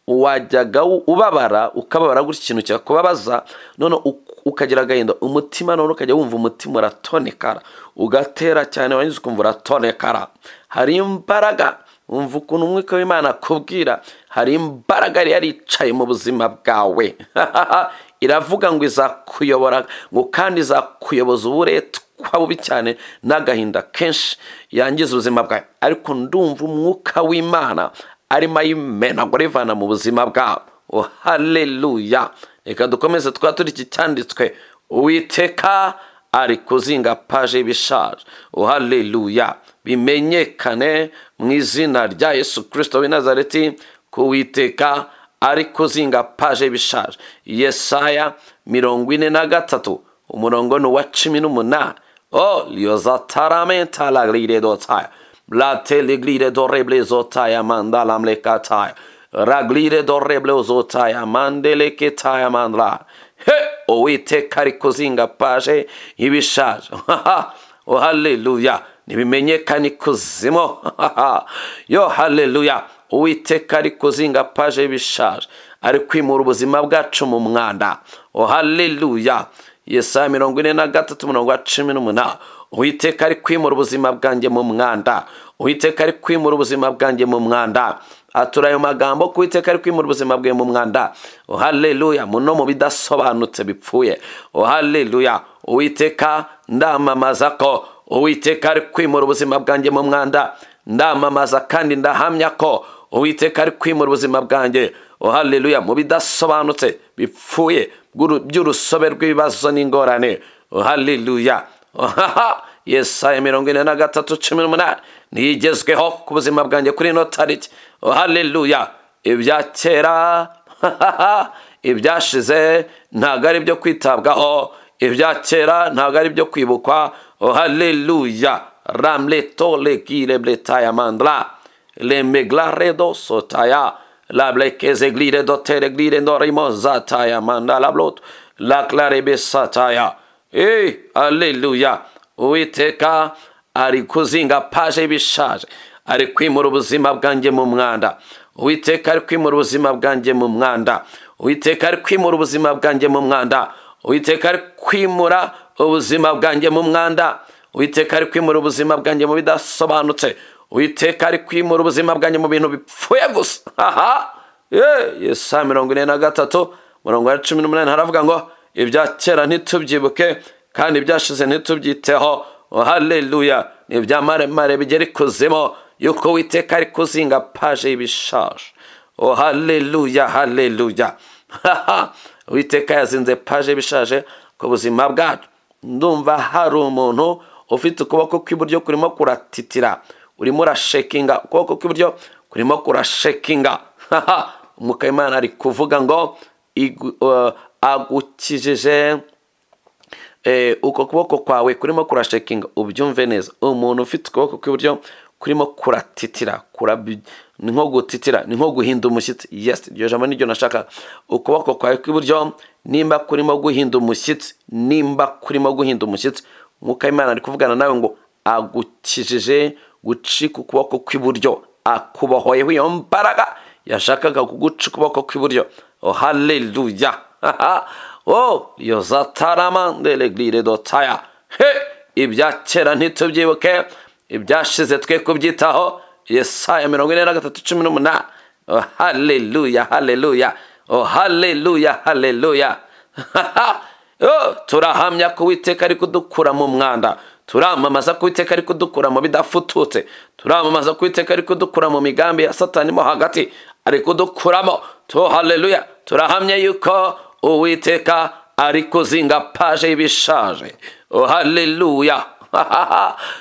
wajyaga ubabara ukababara gutya ikintu cyakubabaza none ukagira agahinda umutima none ukajya wumva umutima uratonekara ugatera cyane warangiza ukumva uratonekara hari imbaraga wumva ukuntu umwuka w'imana akubwira hari imbaraga yari yaricaye mu buzima bwawe iravuga ngo izakuyobora ngo kandi izakuyoboza uburetwa bubi cyane n'agahinda kenshi yangiza ubuzima bwawe ariko ndumva umwuka w'imana arimo ayimenagura ivana mu buzima bwawe oh haleluya reka dukomeze twaba turi iki cyanditswe uwiteka ari kuzinga paje y'ibishaje oh haleluya bimenyekane mu izina rya yesu kirisito w'i nazareti ko witeka ariko uzinga paje bishaje yesaya mirongo ine na gatatu umurongo ni uwa cumi n'umunani o yozataramente lagrire dotaya blate ligrire doreble zotaya mandala mlekataya raglire doreble zotaya mandeleketaya mandala he uwiteka ari kuzinga paje y'ibishaje o haleluya nibimenyekane ikuzimu yo haleluya uwiteka ari kuzinga paje y'ibishaje ari kwimura ubuzima bwacu mu mwanda o haleluya yesaya mirongo ine na gatatu umurongo wa cumi n'umunani uwiteka ari kwimura ubuzima bwanjye mu mwanda uwiteka ari kwimura ubuzima bwanjye mu mwanda atura ayo magambo ko uwiteka ari kwimura ubuzima bwe mu mwanda o haleluya muno mu bidasobanutse bipfuye o haleluya uwiteka ndamamaza ko uwiteka ari kwimura ubuzima bwanjye mu mwanda ndamamaza kandi ndahamya ko uwiteka ari kwimura ubuzima bwanjye o haleluya mu bidasobanutse bipfuye bw'uru- by'urusobe rw'ibibazo n'ingorane o haleluya ohaha yesaya mirongo ine na gatatu cumi n'umunani niyo igezweho ku buzima bwanjye kuri ino tariki o haleluya ibya kera ibyashize ntabwo ari ibyo kwitabwaho ibya kera ntabwo ari ibyo kwibukwa o haleluya ramleto legire bletaya mandra lemeglaredo sotaya lablekezeglire dotereglire norimozataya mandalablot laklarebesataya e aleluya uwiteka ari kuzinga paje y'ibishaje ari kwimura ubuzima bwanjye mu mwanda uwiteka ari kwimura ubuzima bwanjye mu mwanda uwiteka ari kwimura ubuzima bwanjye mu mwanda uwiteka ari kwimura ubuzima bwanjye mu mwanda uwiteka ari kwimura ubuzima bwanjye mu bidasobanutse uwiteka ari kwimura ubuzima bwanjye mu bintu bipfuye gusa aha yesa mirongo ine na gatatu mirongo ine cumi n'umunani haravuga ngo ibya kera ntitubyibuke kandi ibyashize ntitubyiteho Oh, haleluya ni ibya maremare bigera ikuzimu yuko uwiteka ari kuzinga paje y'ibishaje o haleluya haleluya Haha, uwiteka yazinze paje y'ibishaje ku buzima bwacu ndumva hari umuntu ufite ukuboko kw'iburyo kurimo kuratitira urimo urashekinga ukuboko kw'iburyo kurimo kurashekinga Haha, umwuka w'imana ari kuvuga ngo "Igu- eh, agukijije eh, uko kuboko kwawe kurimo kurashekinga ubyumve neza umuntu ufite ukuboko kw'iburyo kurimo kuratitira kurabi- ni nko gutitira ni nko guhinda umushyitsi yes iryo jambo niryo nashaka ukuboko kwawe kw'iburyo nimba kurimo guhinda umushyitsi nimba kurimo guhinda umushyitsi mwuka w'imana ari kuvugana nawe ngo agukijije gucika ukuboko kw'iburyo akubohoyeho iyo mbaraga yashakaga kuguca ukuboko kw'iburyo oh, haleluya oh yozatarama ndelegire dotaya he ibya kera ntitubyibuke ibyashize twe kubyitaho yesaya mirongo ine na gatatu cumi n'umunani oh, haleluya haleluya oh, haleluya haleluya Oh, turahamya ko uwiteka ari kudukura mu mwanda turamamaza ko uwiteka ari kudukura mu bidafututse turamamaza ko uwiteka ari kudukura mu migambi ya satani mo hagati ari kudukuramo to haleluya turahamya yuko uwiteka ari kuzinga paje y'ibishaje oh, haleluya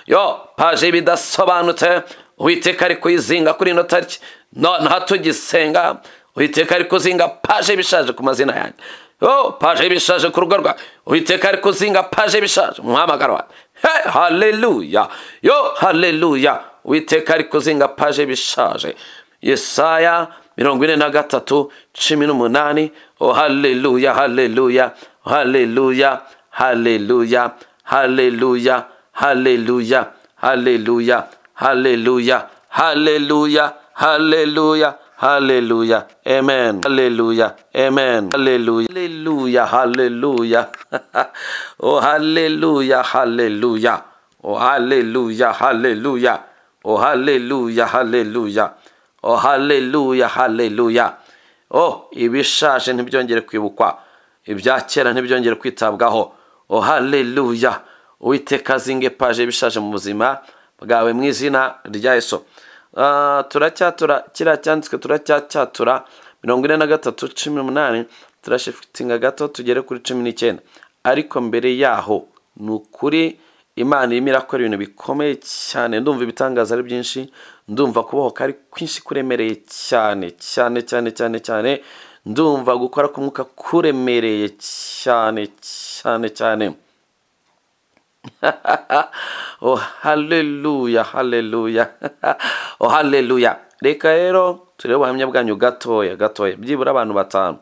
yo paje y'ibidasobanutse uwiteka ari kuyizinga kuri ino tariki nonaha tugisenga uwiteka ari kuzinga paje y'ibishaje ku mazina yanjye oh, paje y'ibishaje ku rugo rwawe uwiteka ari kuzinga paje y'ibishaje mu muhamagaro wawe he haleluya yo haleluya uwiteka ari kuzinga paje y'ibishaje yesaya mirongo ine na gatatu cumi n'umunani oh, haleluya haleluya haleluya haleluya haleluya haleluya haleluya haleluya haleluya haleluya haleluya amen haleluya amen haleluya haleluya haleluya oh haleluya haleluya oh haleluya haleluya oh haleluya haleluya oh haleluya haleluya oh ibishaje ntibyongere kwibukwa ibya kera ntibyongere kwitabwaho oh haleluya uwiteka azinge paje bishaje mu buzima bwawe mu izina rya yesu Ah, turacyatura kiriya cyanditswe turacyacyatura mirongo ine na gatatu cumi n'umunani turashifitinga gato tugere kuri cumi n'icyenda ariko mbere yaho ni ukuri imana irimo irakora ibintu bikomeye cyane ndumva ibitangaza ari byinshi ndumva kubohoka ari kwinshi kuremereye cyane cyane cyane cyane cyane ndumva gukora k'umwuka kuremereye cyane cyane cyane oh haleluya haleluya oh haleluya reka rero turebe ubuhamya bwanyu gatoya gatoya byibura abantu batanu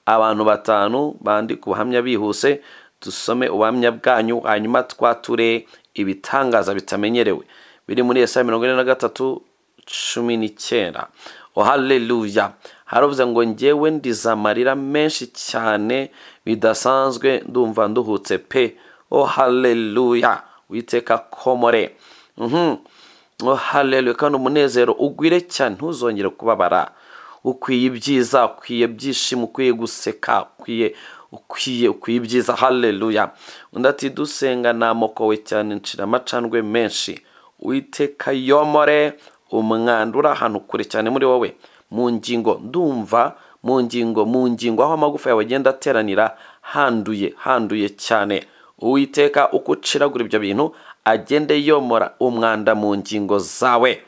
abantu batanu bandika ubuhamya bihuse dusome ubuhamya bwanyu hanyuma twature ibitangaza bitamenyerewe biri muri esaya mirongo ine na gatatu cumi n'icyenda oh haleluya haravuze ngo ngewe ndiza amarira menshi cyane bidasanzwe ndumva nduhutse pe oh haleluya witeka komore Mhm. oh haleluya kandi umunezero ugwire cyane ntuzongere kubabara ukwiye ibyiza ukwiye byishimo ukwiye guseka ukwiye ukwiye ukwiye ibyiza haleluya undi ati dusenga namokowe cyane ncira amacandwe menshi witeka yomore umwanda uri ahantu kure cyane muri wowe mu ngingo ndumva mu ngingo mu ngingo aho amagufa yawe agenda ateranira handuye handuye cyane uwiteka uko uciragura ibyo bintu agende yomora umwanda mu ngingo zawe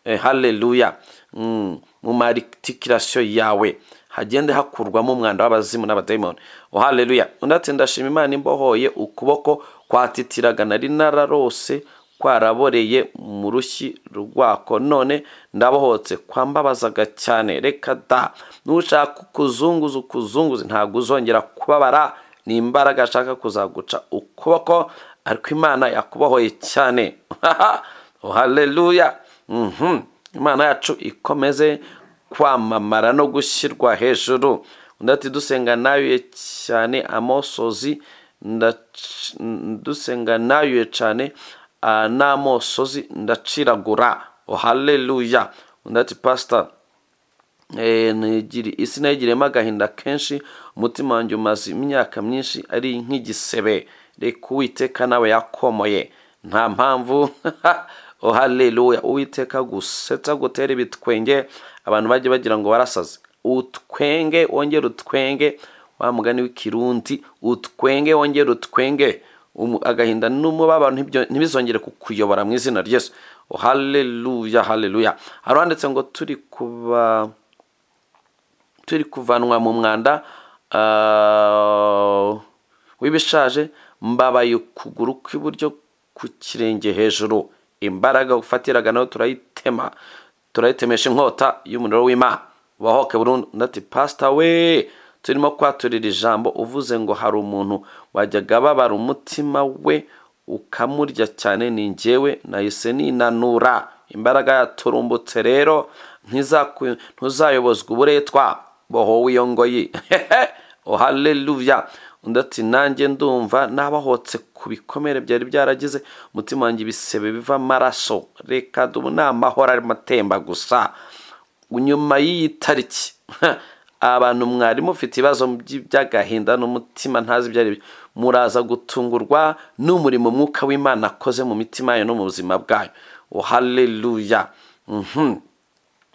Eh, haleluya Mm, mu maritikirasiyo yawe hagende hakurwamo umwanda w'abazimu n'abadayimoni oh haleluya undi ati ndashima imana imbohoye ukuboko kwatitiraga nari nararose kwaraboreye mu rushyi rwako none ndabohotse kwambabazaga cyane reka da nushaka ukuzunguza ukuzunguza ntabwo uzongera kubabara ni imbaraga ashaka kuzaguca ukuboko ariko imana yakubohoye cyane oh haleluya Mhm. imana yacu ikomeze kwamamara no gushyirwa hejuru undi ati dusenga nayuye cyane amosozi ndac- dusenga nayuye cyane ah, n'amosozi ndaciragura oh haleluya undi ati pasita Eh, nigiri- isi nayigiriyemo agahinda kenshi umutima wanjye umaze imyaka myinshi ari nk'igisebe reka uwiteka nawe yakomoye nta mpamvu oh haleluya uwiteka gusetsa gutera ibitwenge abantu bajye bagira ngo barasaze utwenge wongere utwenge wa mugani w'ikirundi utwenge wongere utwenge Umu- agahinda n'umubabaro ntibyo- ntibizongere kukuyobora mu izina ry'yesu Oh, haleluya haleluya hari uwanditse ngo turi kuba turi kuvanwa mu mwanda ah, w'ibishaje mbabaye ukuguru kw'iburyo ku kirenge hejuru imbaraga ufatiraga nayo turayitema turayitemesha inkota y'umuriro w'imana bahoke burundu ndati pasita we turimo kwaturira ijambo uvuze ngo hari umuntu wajyaga ababara umutima we ukamurya cyane ni njyewe nahise ninanura imbaraga yaturumbutse rero ntizaku- ntuzayobozwa uburetwa bohowe iyo ngoyi oh haleluya undi ati nanjye ndumva nabohotse ku bikomere byari byaragize umutima wanjye ibisebe biva amaraso reka dubu ni amahoro arimo atemba gusa nyuma y'iyi tariki abantu mwari mufite ibibazo by- by'agahinda n'umutima ntazi ibyo ari byo muraza gutungurwa n'umurimo umwuka w'imana akoze mu mitima yayo no mu buzima bwayo oh haleluya Mhm.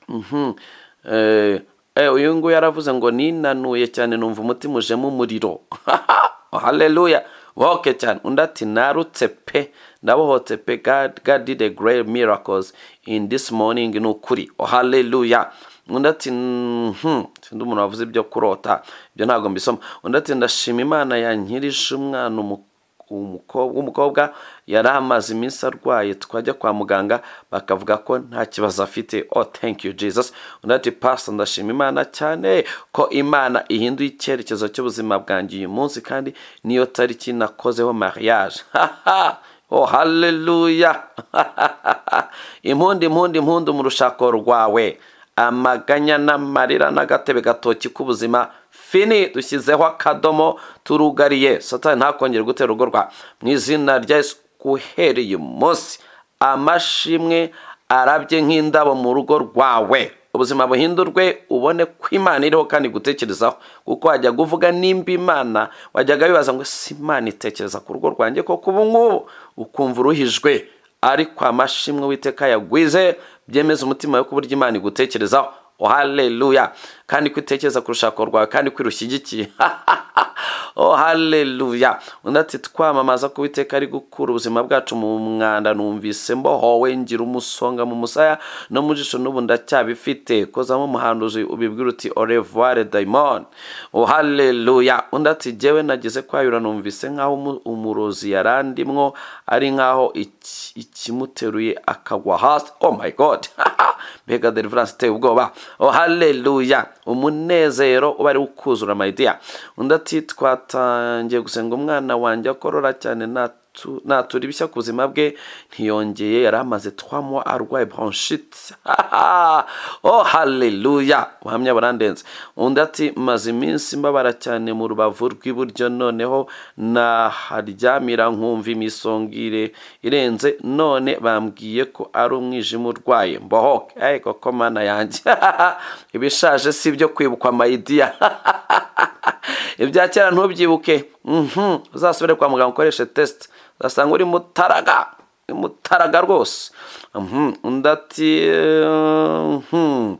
Mhm. Eh, eh, uyu nguyu yaravuze ngo ninanuye cyane numva umutima ujemo umuriro Oh, haleluya woke cyane undi ati narutse pe ndabohotse pe god, god did a great miracles in this morning ni ukuri oh, haleluya undi ati "Mhm, sindi umuntu wavuze ibyo kurota ibyo ntabwo mbisoma undi ati ndashima imana yankirije umwana umukuru umuko- w'umukobwa yari amaze iminsi arwaye twajya kwa muganga bakavuga ko nta kibazo afite oh thank you jesus undi ati pastor ndashima imana cyane ko imana ihinduye icyerekezo cy'ubuzima bwanjye uyu munsi kandi niyo tariki nakozeho mariage oh haleluya impundu impundu impundu mu rushako rwawe amaganya n'amarira n'agatebe gatoki k'ubuzima fini dushyizeho akadomo turugariye satani ntakongere gutera urugo rwa mu izina rya yesu guhereye umunsi amashimwe arabye nk'indabo mu rugo rwawe ubuzima buhindurwe ubone ko imana iriho kandi gutekerezaho kuko wajya guvuga nimba imana wajyaga bibaza ngo si imana itekereza ku rugo rwanjye koko ubu ngubu ukumva uruhijwe ariko amashimwe witeka yagwize byemeza umutima wo kuburyo imana igutekerezaho oh, haleluya kandi kwitekereza ku rushako rwawe kandi kwirushyigikiye oh haleluya undi ati twamamaza ko uwiteka ari gukura ubuzima bwacu mu mwanda numvise mbohowe ngira umusonga mu musaya no mu jisho n'ubu ndacyabifite kozamo umuhanduzi ubibwira uti orevuware dayimoni oh haleluya undi ati jyewe nageze kwayura numvise nk'aho umu- umurozi yarandimwo ari nk'aho iki- ikimuteruye akagwa hasi oh my god mbega deliverance iteye ubwoba oh haleluya umunezero uba ari ukuzura mayidiya undi ati twatangiye gusenga umwana wanjye akorora cyane natu- natura ibishya ku buzima bwe ntiyongeye yari amaze twamuha arwaye bronchite oh haleluya ubuhamya burandenze undi ati maze iminsi mbabara cyane mu rubavu rw'iburyo noneho naharyamira nkumva imisongire irenze none bambwiye ko ari umwijima urwaye mbohoke hey, koko mana yanjye ibishaje si ibyo kwibukwa mayidiya ibya kera ntubyibuke Mhm, uzasubire kwa muganga ukoreshe tesite uzasanga uri mutaraga uri mutaraga rwose Mhm, undi ati eh, mhm.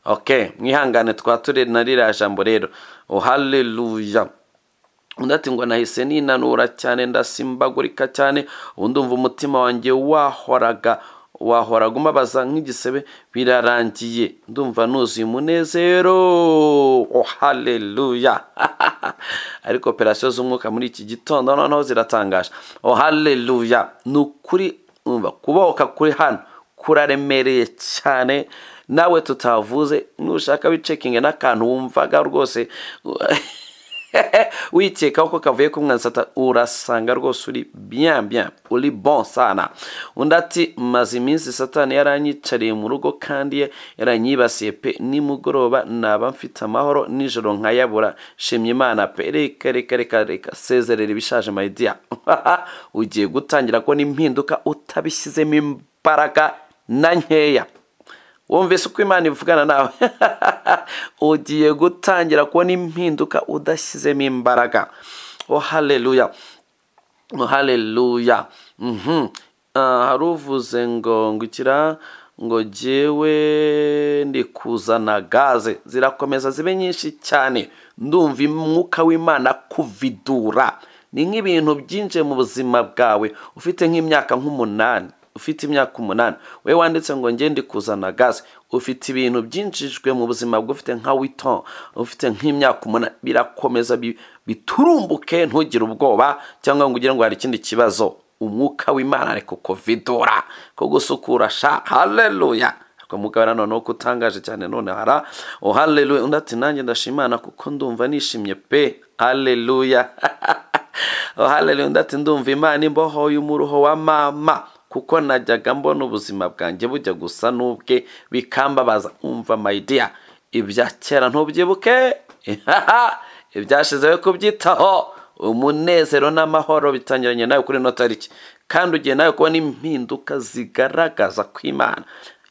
ok mwihangane twaba turi na ririya jambo rero oh haleluya undi ati ngo nahise ninanura cyane ndasimbagurika cyane ubu ndumva umutima wanjye wahoraga wahoraga umabaza nk'igisebe birarangiye ndumva nuzuye umunezero oh haleluya ariko operasiyo z'umwuka muri iki gitondo noneho ziratangaje oh haleluya ni ukuri umva kubohoka kuri hano kuraremereye cyane nawe tutavuze nushaka wicekinge n'akantu wumvaga rwose wikekaho ko kavuye ku mwana sata urasanga rwose uri bien bien uri bon sana undi ati maze iminsi satani yaranyicariye mu rugo kandi yaranyibasiye pe nimugoroba naba mfite amahoro nijoro nkayabura shimye imana pe reka reka reka reka sezerera ibishaje mayidiya ugiye gutangira ko n'impinduka utabishyizemo imbaraga na nkeya wumvise uko imana ivugana nawe ugiye gutangira kubona impinduka udashyizemo imbaraga oh haleluya oh haleluya Mhm. Ah, hari uvuze ngo ngukira ngo jyewe ndikuzana gaze zirakomeza zibe nyinshi cyane ndumva umwuka w'imana kuvidura ni nk'ibintu byinjiye mu buzima bwawe ufite nk'imyaka nk'umunani ufite imyaka umunani we wanditse ngo ngende kuzana gaze ufite ibintu byinjijwe mu buzima bwe ufite nka witon ufite nk'imyaka umunani birakomeza bi- biturumbuke ntugire ubwoba cyangwa ngo ugire ngo hari ikindi kibazo umwuka w'imana ariko kuvidura ko gusukura sha haleluya ariko mugabana noneho ko utangaje cyane none hara oh haleluya undi ati nanjye ndashimana kuko ndumva nishimye pe haleluya oh haleluya undi ati ndumva imana imbohoye umuruho wa mama kuko najyaga mbona ubuzima bwanjye bujya gusa n'ubwe bikambabaza umva mayidiya ibya kera ntubyibuke ibyashize we kubyitaho umunezero n'amahoro bitangiranye nawe kuri ino tariki kandi ugiye nawe kubona impinduka zigaragaza ko imana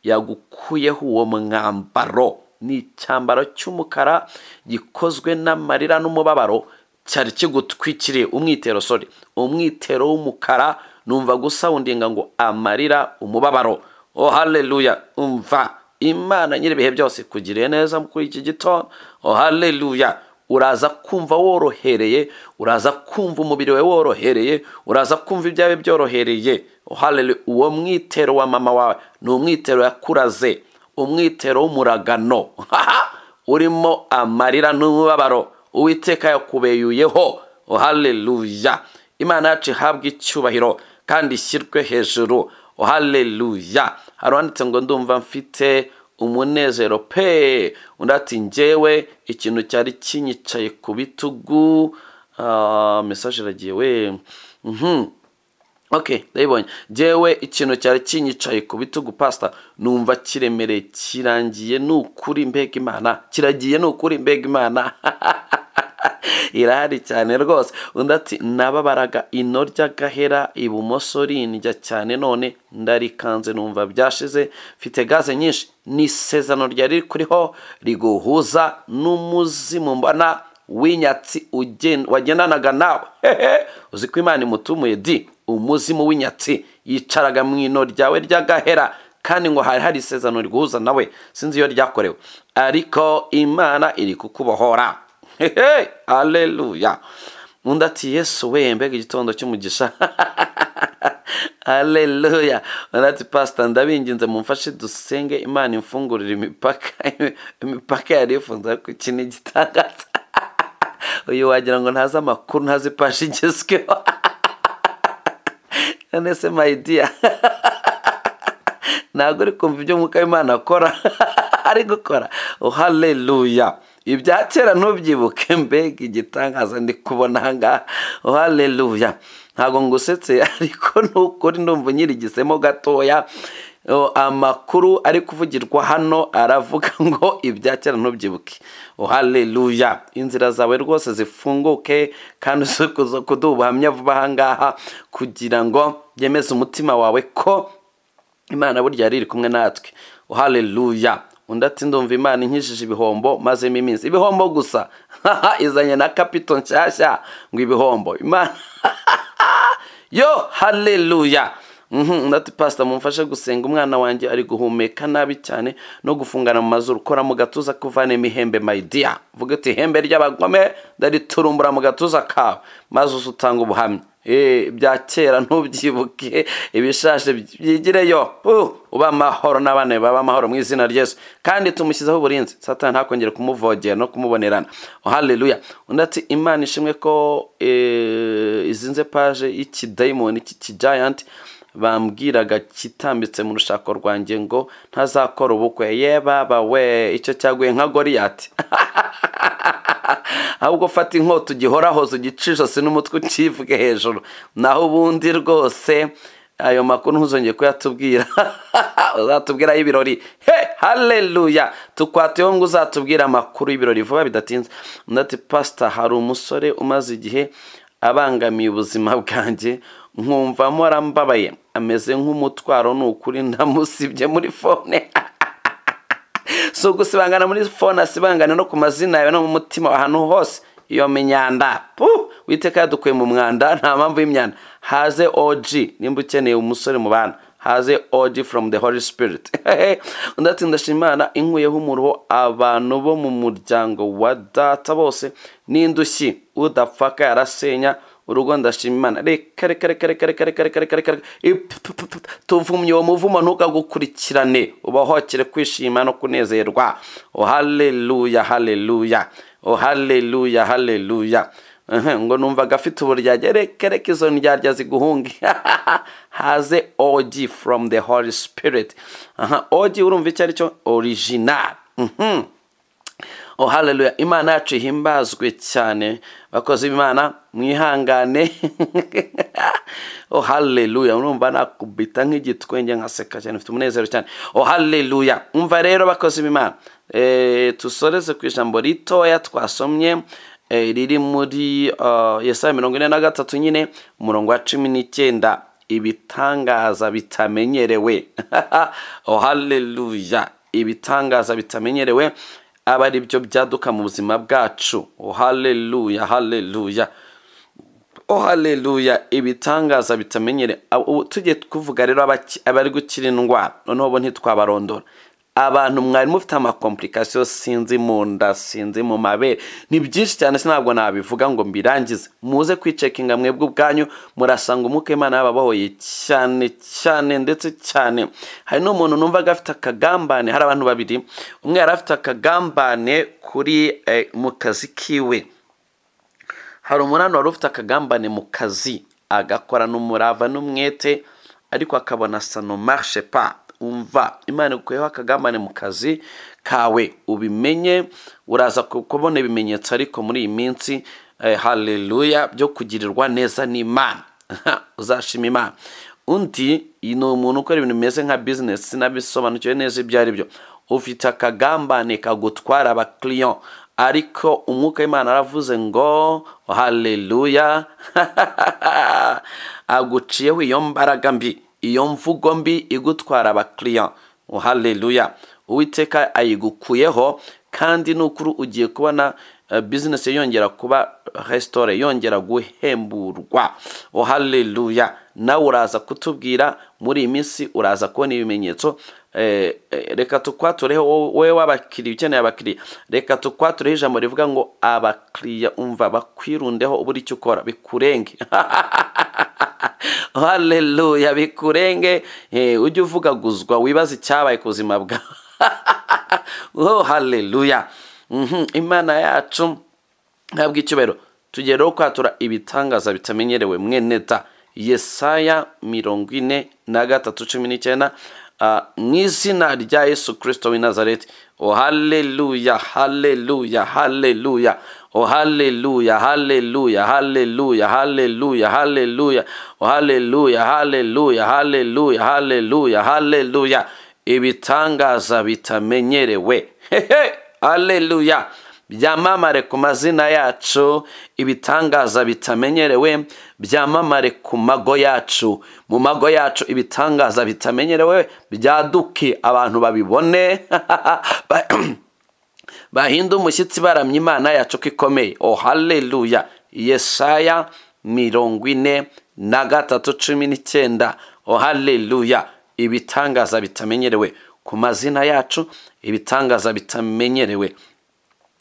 yagukuyeho uwo mwambaro ni icyambaro cy'umukara gikozwe n'amarira n'umubabaro cyari kigutwikiriye umwitero sori umwitero w'umukara numva gusawundinga ngo amarira umubabaro oh haleluya umva imana nyir'ibihe byose ikugiriye neza kuri iki gitondo oh haleluya uraza kumva worohereye uraza kumva umubiri we worohereye uraza kumva ibyawe byorohereye Hallelujah. uwo mwitero wa mama wawe ni umwitero yakuraze umwitero w'umuragano urimo amarira n'umubabaro uwiteka yakubeyuyeho haleluya imana yacu ihabwe icyubahiro kandi ishyirwe hejuru haleluya hari uwanditse ngo ndumva mfite umunezero pe undi ati njyewe ikintu cyari kinyicaye ku bitugu Ah, mesaje iragiye we Mhm. ok ndabibonye njyewe ikintu cyari kinyicaye ku bitugu pasita numva kiremereye kirangiye ni ukuri mbega imana kiragiye ni ukuri mbega imana irahari cyane rwose undi ati nababaraga ino ry'agahera ibumoso rindya cyane none ndarikanze numva byashize mfite gaze nyinshi ni isezerano ryari kuriho riguhuza n'umuzimu mbona w'inyatsi ugen- wagendanaga nawe hehe uzi ko imana imutumuye di umuzimu w'inyatsi yicaraga mu ino ryawe ry'agahera kandi ngo hari hari isezerano riguhuza nawe sinzi iyo ryakorewe ariko imana iri kukubohora hehe aleluya undi ati yesu we mbega igitondo cy'umugisha haleluya undi ati pasita ndabinginze mumfashe dusenge imana imfungurire imipaka imipaka yari ifunze ariko iki ni igitangaza uyu wagira ngo ntazi amakuru ntazi paji igezweho none se mayidiya ntabwo uri kumva ibyo mwuka w'imana akora ari gukora haleluya ibya kera ntubyibuke mbega igitangaza ndi kubona aha ngaha haleluya ntabwo ngusetse ariko nukuri ndumva nyirigisemo gatoya amakuru ari kuvugirwa hano aravuga ngo ibya kera ntubyibuke haleluya inzira zawe rwose zifunguke kandi uze kuduha ubuhamya vuba aha ngaha kugira ngo byemeze umutima wawe ko imana burya yari iri kumwe natwe haleluya undi ati ndumva imana inkishije ibihombo mazemo iminsi ibihombo gusa izanye na kapito nshyashya ngo ibihombo imana yo haleluya undi ati pasita mumfashe gusenga umwana wanjye ari guhumeka nabi cyane no gufungana mu mazuru ukora mu gatuza kuvanemo ihembe mayidiya vuga uti ihembe ry'abagome ndariturumbura mu gatuza kawe maze uze utanga ubuhamya bya kera ntubyibuke ibishashe byigireyo uba amahoro n'abana baba amahoro mu izina ry'ejo kandi tumushyizeho uburinzi satani ntakongere kumuvogera no kumubonerana haleluya undi ati imana ishimwe ko izinze paje y'ikidayimoni cy'ikijayanti bambwiraga kitambitse mu rushako rwanjye ngo ntazakora ubukwe yebaba we icyo cyaguye nka goriyati ahubwo ufata inkota ugihorahoza ugica ijosi n'umutwe ukivuge hejuru naho ubundi rwose ayo makuru ntuzongeye kuyatubwira uzatubwiraho ibirori he haleluya tukwateho ngo uzatubwire amakuru y'ibirori vuba bidatinze undi ati pasita hari umusore umaze igihe abangamiye ubuzima bwanjye nkumva arambabaye ameze nk'umutwaro ni ukuri ndamusibye muri fone si ugusibangana muri fone asibangane no ku mazina yawe no mu mutima ahantu hose iyo myanda puh witeka yadukuye mu mwanda nta mpamvu y'imyanda haze oji nimba ukeneye umusore mu bana haze oji from the holy spirit undi ati ndashimana inkuyeho umuruho abantu bo mu muryango wa data bose n'indushyi udapfaka yarasenya urugo ndashima imana reka reka reka reka reka reka reka reka reka tuvumye uwo muvumo ntukagukurikirane ubahokere kwishima no kunezerwa haleluya haleluya haleluya haleluya ngo numvaga afite uburyarya reka reka izo ndyarya ziguhunge haze ogi from the holy spirit ogi urumva icyo ari cyo original oh haleluya imana yacu ihimbazwe cyane bakoze imana mwihangane oh haleluya urumva nakubita nk'igitwenge nkaseka cyane mfite umunezero cyane oh haleluya umva rero bakoze imana dusoreze ku ijambo ritoya twasomye riri muri yesaya mirongo ine na gatatu nyine umurongo wa cumi n'icyenda ibitangaza bitamenyerewe oh haleluya ibitangaza bitamenyerewe aba ari byo byaduka mu buzima bwacu haleluya haleluya haleluya ibitangaza bitamenyere tujye tuvuga rero abari gukira indwara noneho bo ntitwabarondora abantu mwari mufite amakomplikasiyo sinzi mu nda sinzi mu mabere ni byinshi cyane ntabwo nabivuga ngo mbirangize muze kwicekinga mwebwe ubwanyu murasanga umwuka imana yababohoye cyane cyane ndetse cyane hari n'umuntu numvaga afite akagambane hari abantu babiri umwe yari afite akagambane kuri mu kazi kiwe hari umunani wari ufite akagambane mu kazi agakorana umurava n'umwete ariko akabona sano marishe pa umva imana igukuyeho akagambane mu kazi kawe ubimenye uraza kubona ibimenyetso ariko muri iyi minsi haleluya byo kugirirwa neza n'imana uzashima imana undi ni umuntu ukora ibintu bimeze nka bizinesi sinabisobanukiwe neza ibyo ari byo ufite akagambane kagutwara abakiriya ariko umwuka w'imana aravuze ngo haleluya aguciyeho iyo mbaraga mbi iyo mvugo mbi igutwara abakiriya haleluya uwiteka ayigukuyeho kandi nukuri ugiye kubona bizinesi yongera kuba resitora yongera guhemburwa haleluya nawe uraza kutubwira muri iyi minsi uraza kubona ibimenyetso eh, eh, reka tukwatureho wowe- wowe w'abakiriya ukeneye abakiriya reka tukwatureho ijambo rivuga ngo abakiriya umva bakwirundeho ubura icyo ukora bikurenge haleluya bikurenge eh, ujye uvugaguzwa wibaze icyabaye ku buzima bwawe oh haleluya Mhm, imana yacu ntabwo icyubahiro tugere ho kwatura ibitangaza bitamenyerewe mwene ta yesaya mirongo ine na gatatu cumi n'icyenda ah, mu izina rya yesu kirisito w'i nazareti o haleluya haleluya haleluya o haleluya haleluya haleluya haleluya haleluya o haleluya haleluya haleluya haleluya haleluya ibitangaza bitamenyerewe hehe haleluya byamamare ku mazina yacu ibitangaza bitamenyerewe byamamare ku mago yacu mu mago yacu ibitangaza bitamenyerewe byaduke abantu babibone ba- bahinde umushyitsi baramye imana yacu ko ikomeye oh haleluya yesaya mirongo ine na gatatu cumi n'icyenda oh haleluya ibitangaza bitamenyerewe ku mazina yacu ibitangaza bitamenyerewe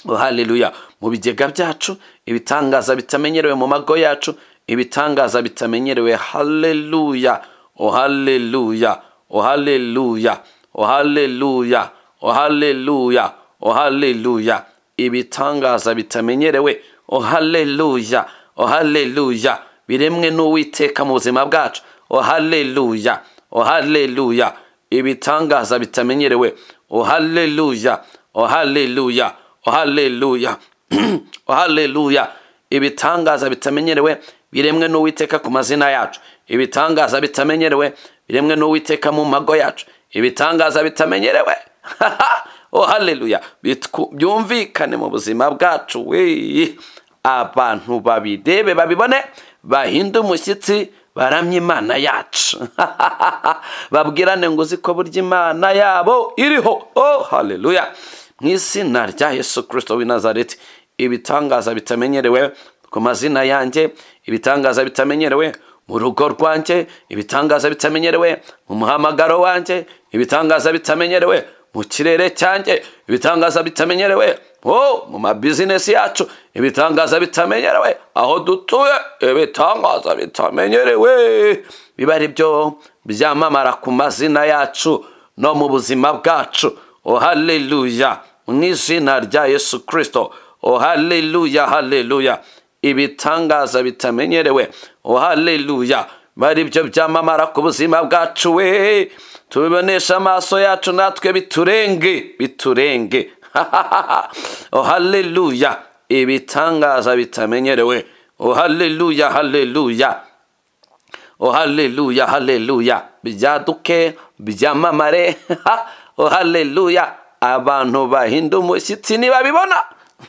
Oh, haleluya mu bigega byacu ibitangaza bitamenyerewe mu mago yacu ibitangaza bitamenyerewe haleluya o haleluya o haleluya o haleluya o haleluya o haleluya ibitangaza bitamenyerewe o haleluya o haleluya biremwe n'uwiteka mu buzima bwacu o haleluya o haleluya ibitangaza bitamenyerewe o haleluya o haleluya Oh, haleluya Oh, haleluya ibitangaza bitamenyerewe biremwe n'uwiteka ku mazina yacu ibitangaza bitamenyerewe biremwe n'uwiteka mu mago yacu ibitangaza bitamenyerewe oh haleluya bitwu- byumvikane mu buzima bwacu weye abantu babirebe babibone bahinde umushyitsi baramye imana yacu babwirane ngo uzi ko burya imana yabo iriho oh haleluya mu izina rya yesu kirisito w'i nazareti ibitangaza bitamenyerewe ku mazina yanjye ibitangaza bitamenyerewe mu rugo rwanjye ibitangaza bitamenyerewe mu muhamagaro wanjye ibitangaza bitamenyerewe mu kirere cyanjye ibitangaza bitamenyerewe oh, mu mabizinesi yacu ibitangaza bitamenyerewe aho dutuye ibitangaza bitamenyerewe biba ari byo byamamara ku mazina yacu no mu buzima bwacu oh haleluya mu izina rya yesu kirisito oh haleluya haleluya ibitangaza bitamenyerewe oh haleluya bari byo byamamara ku buzima bwacu we tubibonesha amaso yacu natwe biturenge biturenge oh haleluya ibitangaza bitamenyerewe oh haleluya haleluya oh haleluya haleluya byaduke byamamare ha, oh haleluya abantu bahinda umushyitsi nibabibona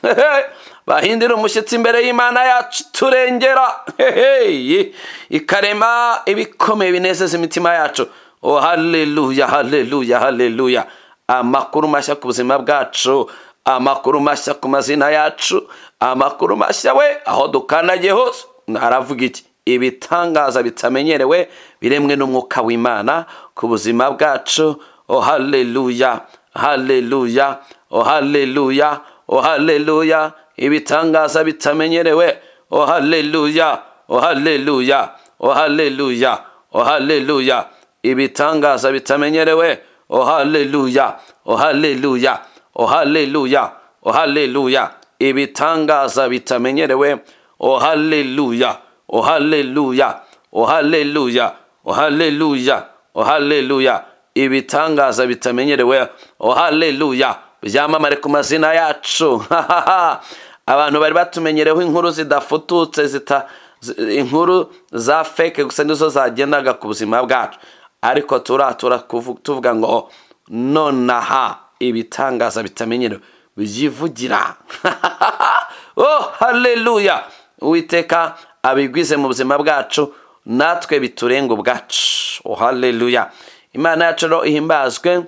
hehe, bahindira umushyitsi imbere y'imana yacu turengera hehe, ikarema ibikomeye binezeza imitima yacu oh haleluya haleluya haleluya amakuru mashya ku buzima bwacu amakuru mashya ku mazina yacu amakuru mashya we aho dukandagiye hose haravuga iki ibitangaza bitamenyerewe biremwe n'umwuka w'imana ku buzima bwacu oh haleluya haleluya oh haleluya oh haleluya ibitangaza bitamenyerewe oh haleluya oh haleluya oh haleluya oh haleluya ibitangaza bitamenyerewe oh haleluya oh haleluya oh haleluya oh haleluya ibitangaza bitamenyerewe oh haleluya oh haleluya oh haleluya oh haleluya oh haleluya ibitangaza bitamenyerewe oh haleluya byamamare ku mazina yacu abantu bari batumenyereho inkuru zidafututse zita zi- inkuru za feke gusa nizo zagendaga ku buzima bwacu ariko turatura kuvu- tuvuga ngo nonaha ibitangaza bitamenyerewe byivugira oh haleluya uwiteka abigwize mu buzima bwacu natwe biturenga ubwacu oh haleluya imana yacu rero ihimbazwe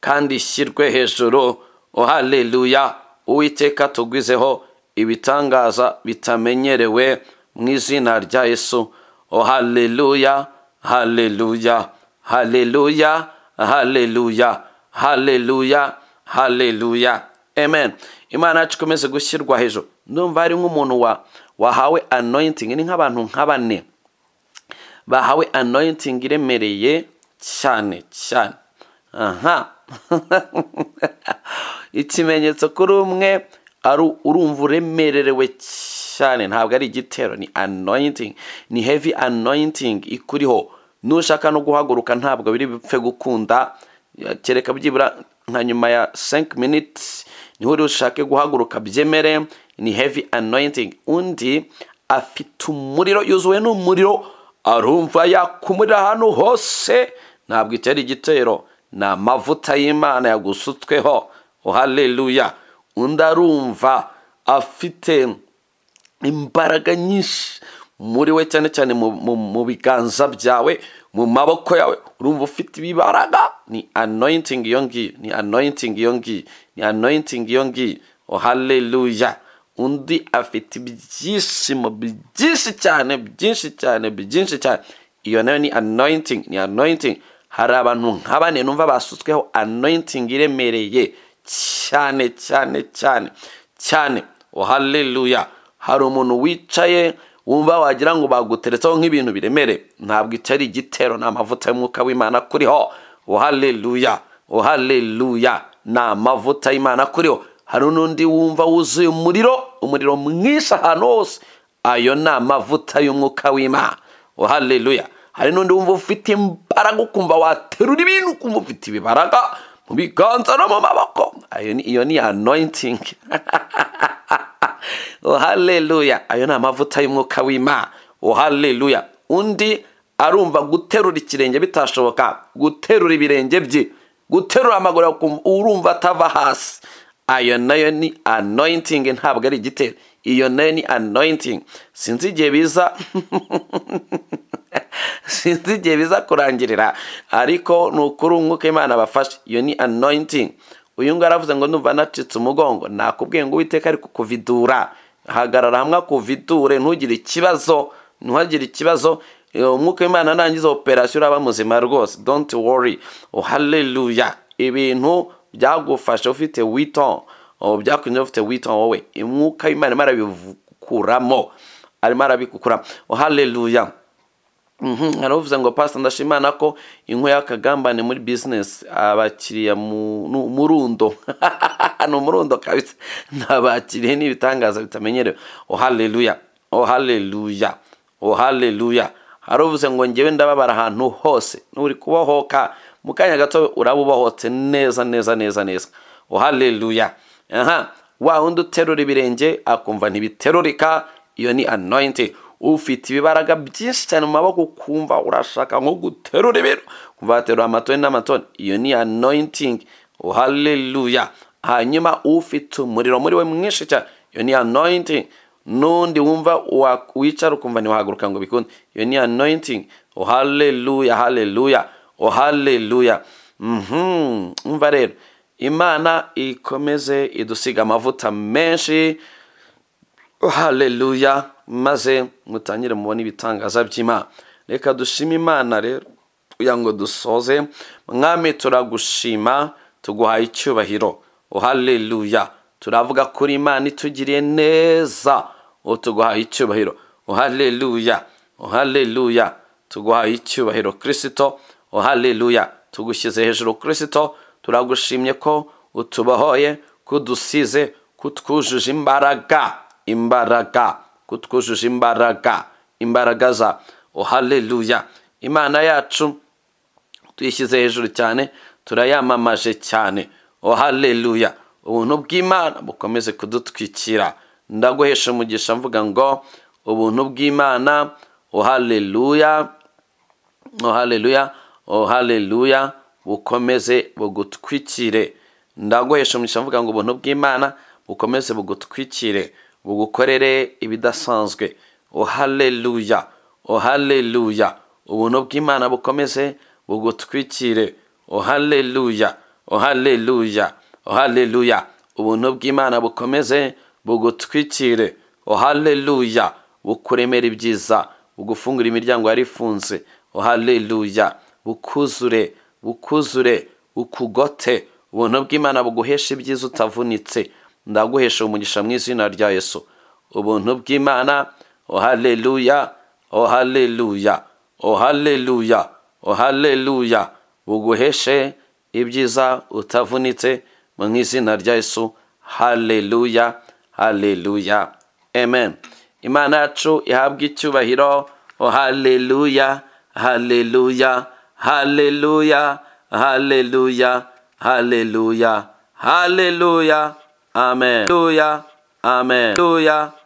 kandi ishyirwe hejuru oh haleluya uwiteka tugwizeho ibitangaza bitamenyerewe mu izina rya yesu oh haleluya haleluya haleluya haleluya haleluya haleluya amen imana yacu ikomeze gushyirwa hejuru ndumva hari nk'umuntu wa wahawe anointing ni nk'abantu nka bane bahawe anointing iremereye cyane cyane aha ikimenyetso kuri umwe ari urumva uremererewe cyane ntabwo ari igitero ni anointing ni heavy anointing ikuriho nushaka no guhaguruka ntabwo biri bipfe gukunda kereka byibura nka nyuma ya 5 minutes niho uri ushake guhaguruka byemere ni heavy anointing undi afite umuriro yuzuwe n'umuriro arumva yakumurira ahantu hose ntabwo itera igitero ni amavuta y'imana yagusutsweho haleluya undi arumva afite imbaraga nyinshi muri we cyane cyane mu- mu mu biganza byawe mu maboko yawe urumva ufite ibibaraga ni anointing iyo ngiyo ni anointing iyo ngiyo ni anointing iyo ngiyo haleluya undi afite ibyishimo byinshi cyane byinshi cyane byinshi cyane iyo nayo ni anointing ni anointing hari abantu nka bane numva basutsweho anointing iremereye cyane cyane cyane cyane haleluya hari umuntu wicaye wumva wagira ngo baguteretseho nk'ibintu biremere ntabwo itari igitero ni amavuta y'umwuka w'imana kuriho haleluya haleluya ni amavuta y'imana kuriho hari n'undi wumva wuzuye umuriro umuriro mwinshi ahantu hose ayo ni amavuta y'umwuka w'imana haleluya hari n'undi wumva ufite imbaraga ukumva waterura ibintu ukumva ufite ibibaraga mu biganza no mu maboko ayo ni iyo ni anointing haleluya ayo ni amavuta y'umwuka w'imana haleluya undi arumva guterura ikirenge bitashoboka guterura ibirenge bye guterura amaguru akumva- urumva atava hasi ayo nayo ni anointing ntabwo ari igitero iyo nayo ni anointing sinzi igihe biza sinzi igihe biza kurangirira ariko ni ukuri umwuka imana abafashe iyo ni anointing uyu nguyu aravuze ngo numva nacitse umugongo nakubwiye ngo uwiteka ari kukuvidura hagarara hamwe akuvidure ntugire ikibazo ntuhagire ikibazo Eh, umwuka w'imana nangiza operasiyo uraba muzima rwose don't worry oh, hallelujah ibintu byagufashe ufite witon byakunze ufite witon wowe umwuka w'imana arimo arabikuramo arimo arabikukuramo oh, hallelujah Mhm, hari uvuze ngo pasita ndashimana ko inkwi y'akagambane muri bizinesi abakiriya mu nu- murundo ni umurundo kabisa nabakiriye n'ibitangaza bitamenyerewe oh haleluya oh haleluya oh haleluya hari uvuze ngo ngewe ndababara ahantu hose nuri kubohoka mu kanya gato uraba ubohotse neza neza neza neza oh haleluya aha wa wundi uterura ibirenge akumva ntibiterurika iyo ni anointing ufite ibibaraga byinshi cyane mu maboko ukumva urashaka nko guterura ibintu kumva waterura amatoni n'amatoni iyo ni anointing haleluya hanyuma ufite umuriro muri we mwinshi cyane iyo ni anointing n'undi wumva wa- wicara ukumva ntiwahaguruka ngo bikunde iyo ni anointing haleluya haleluya haleluya mhm umva rero imana ikomeze idusiga amavuta menshi haleluya maze mutangire mubona ibitangaza by'imana reka dushime imana rero kugira ngo dusoze mwami turagushima tuguhaye icyubahiro haleluya turavuga kuri imana itugiriye neza ubu tuguhaye icyubahiro haleluya haleluya tuguhaye icyubahiro kirisito haleluya tugushyize hejuru kirisito turagushimye ko utubohoye kudusize kutwujuje imbaraga imbaraga kutwujuje imbaraga imbaraga za haleluya imana yacu tuyishyize hejuru cyane turayamamaje cyane oh haleluya ubuntu bw'imana bukomeze kudutwikira ndaguhesha umugisha mvuga ngo ubuntu bw'imana oh haleluya oh haleluya oh haleluya bukomeze bugutwikire ndaguhesha umugisha mvuga ngo ubuntu bw'imana bukomeze bugutwikire bugukorere ibidasanzwe oh haleluya oh haleluya ubuntu bw'imana bukomeze bugutwikire oh haleluya oh haleluya oh haleluya ubuntu bw'imana bukomeze bugutwikire oh haleluya bukuremera ibyiza bugufungura imiryango yari ifunze haleluya bukuzure bukuzure bukugote ubuntu bw'imana buguhesha ibyiza utavunitse ndaguhesha umugisha mu izina rya yesu ubuntu bw'imana haleluya haleluya haleluya haleluya buguheshe ibyiza utavunitse mu izina rya yesu haleluya haleluya amen imana yacu ihabwe icyubahiro haleluya haleluya haleluya haleluya haleluya haleluya amen haleluya amen haleluya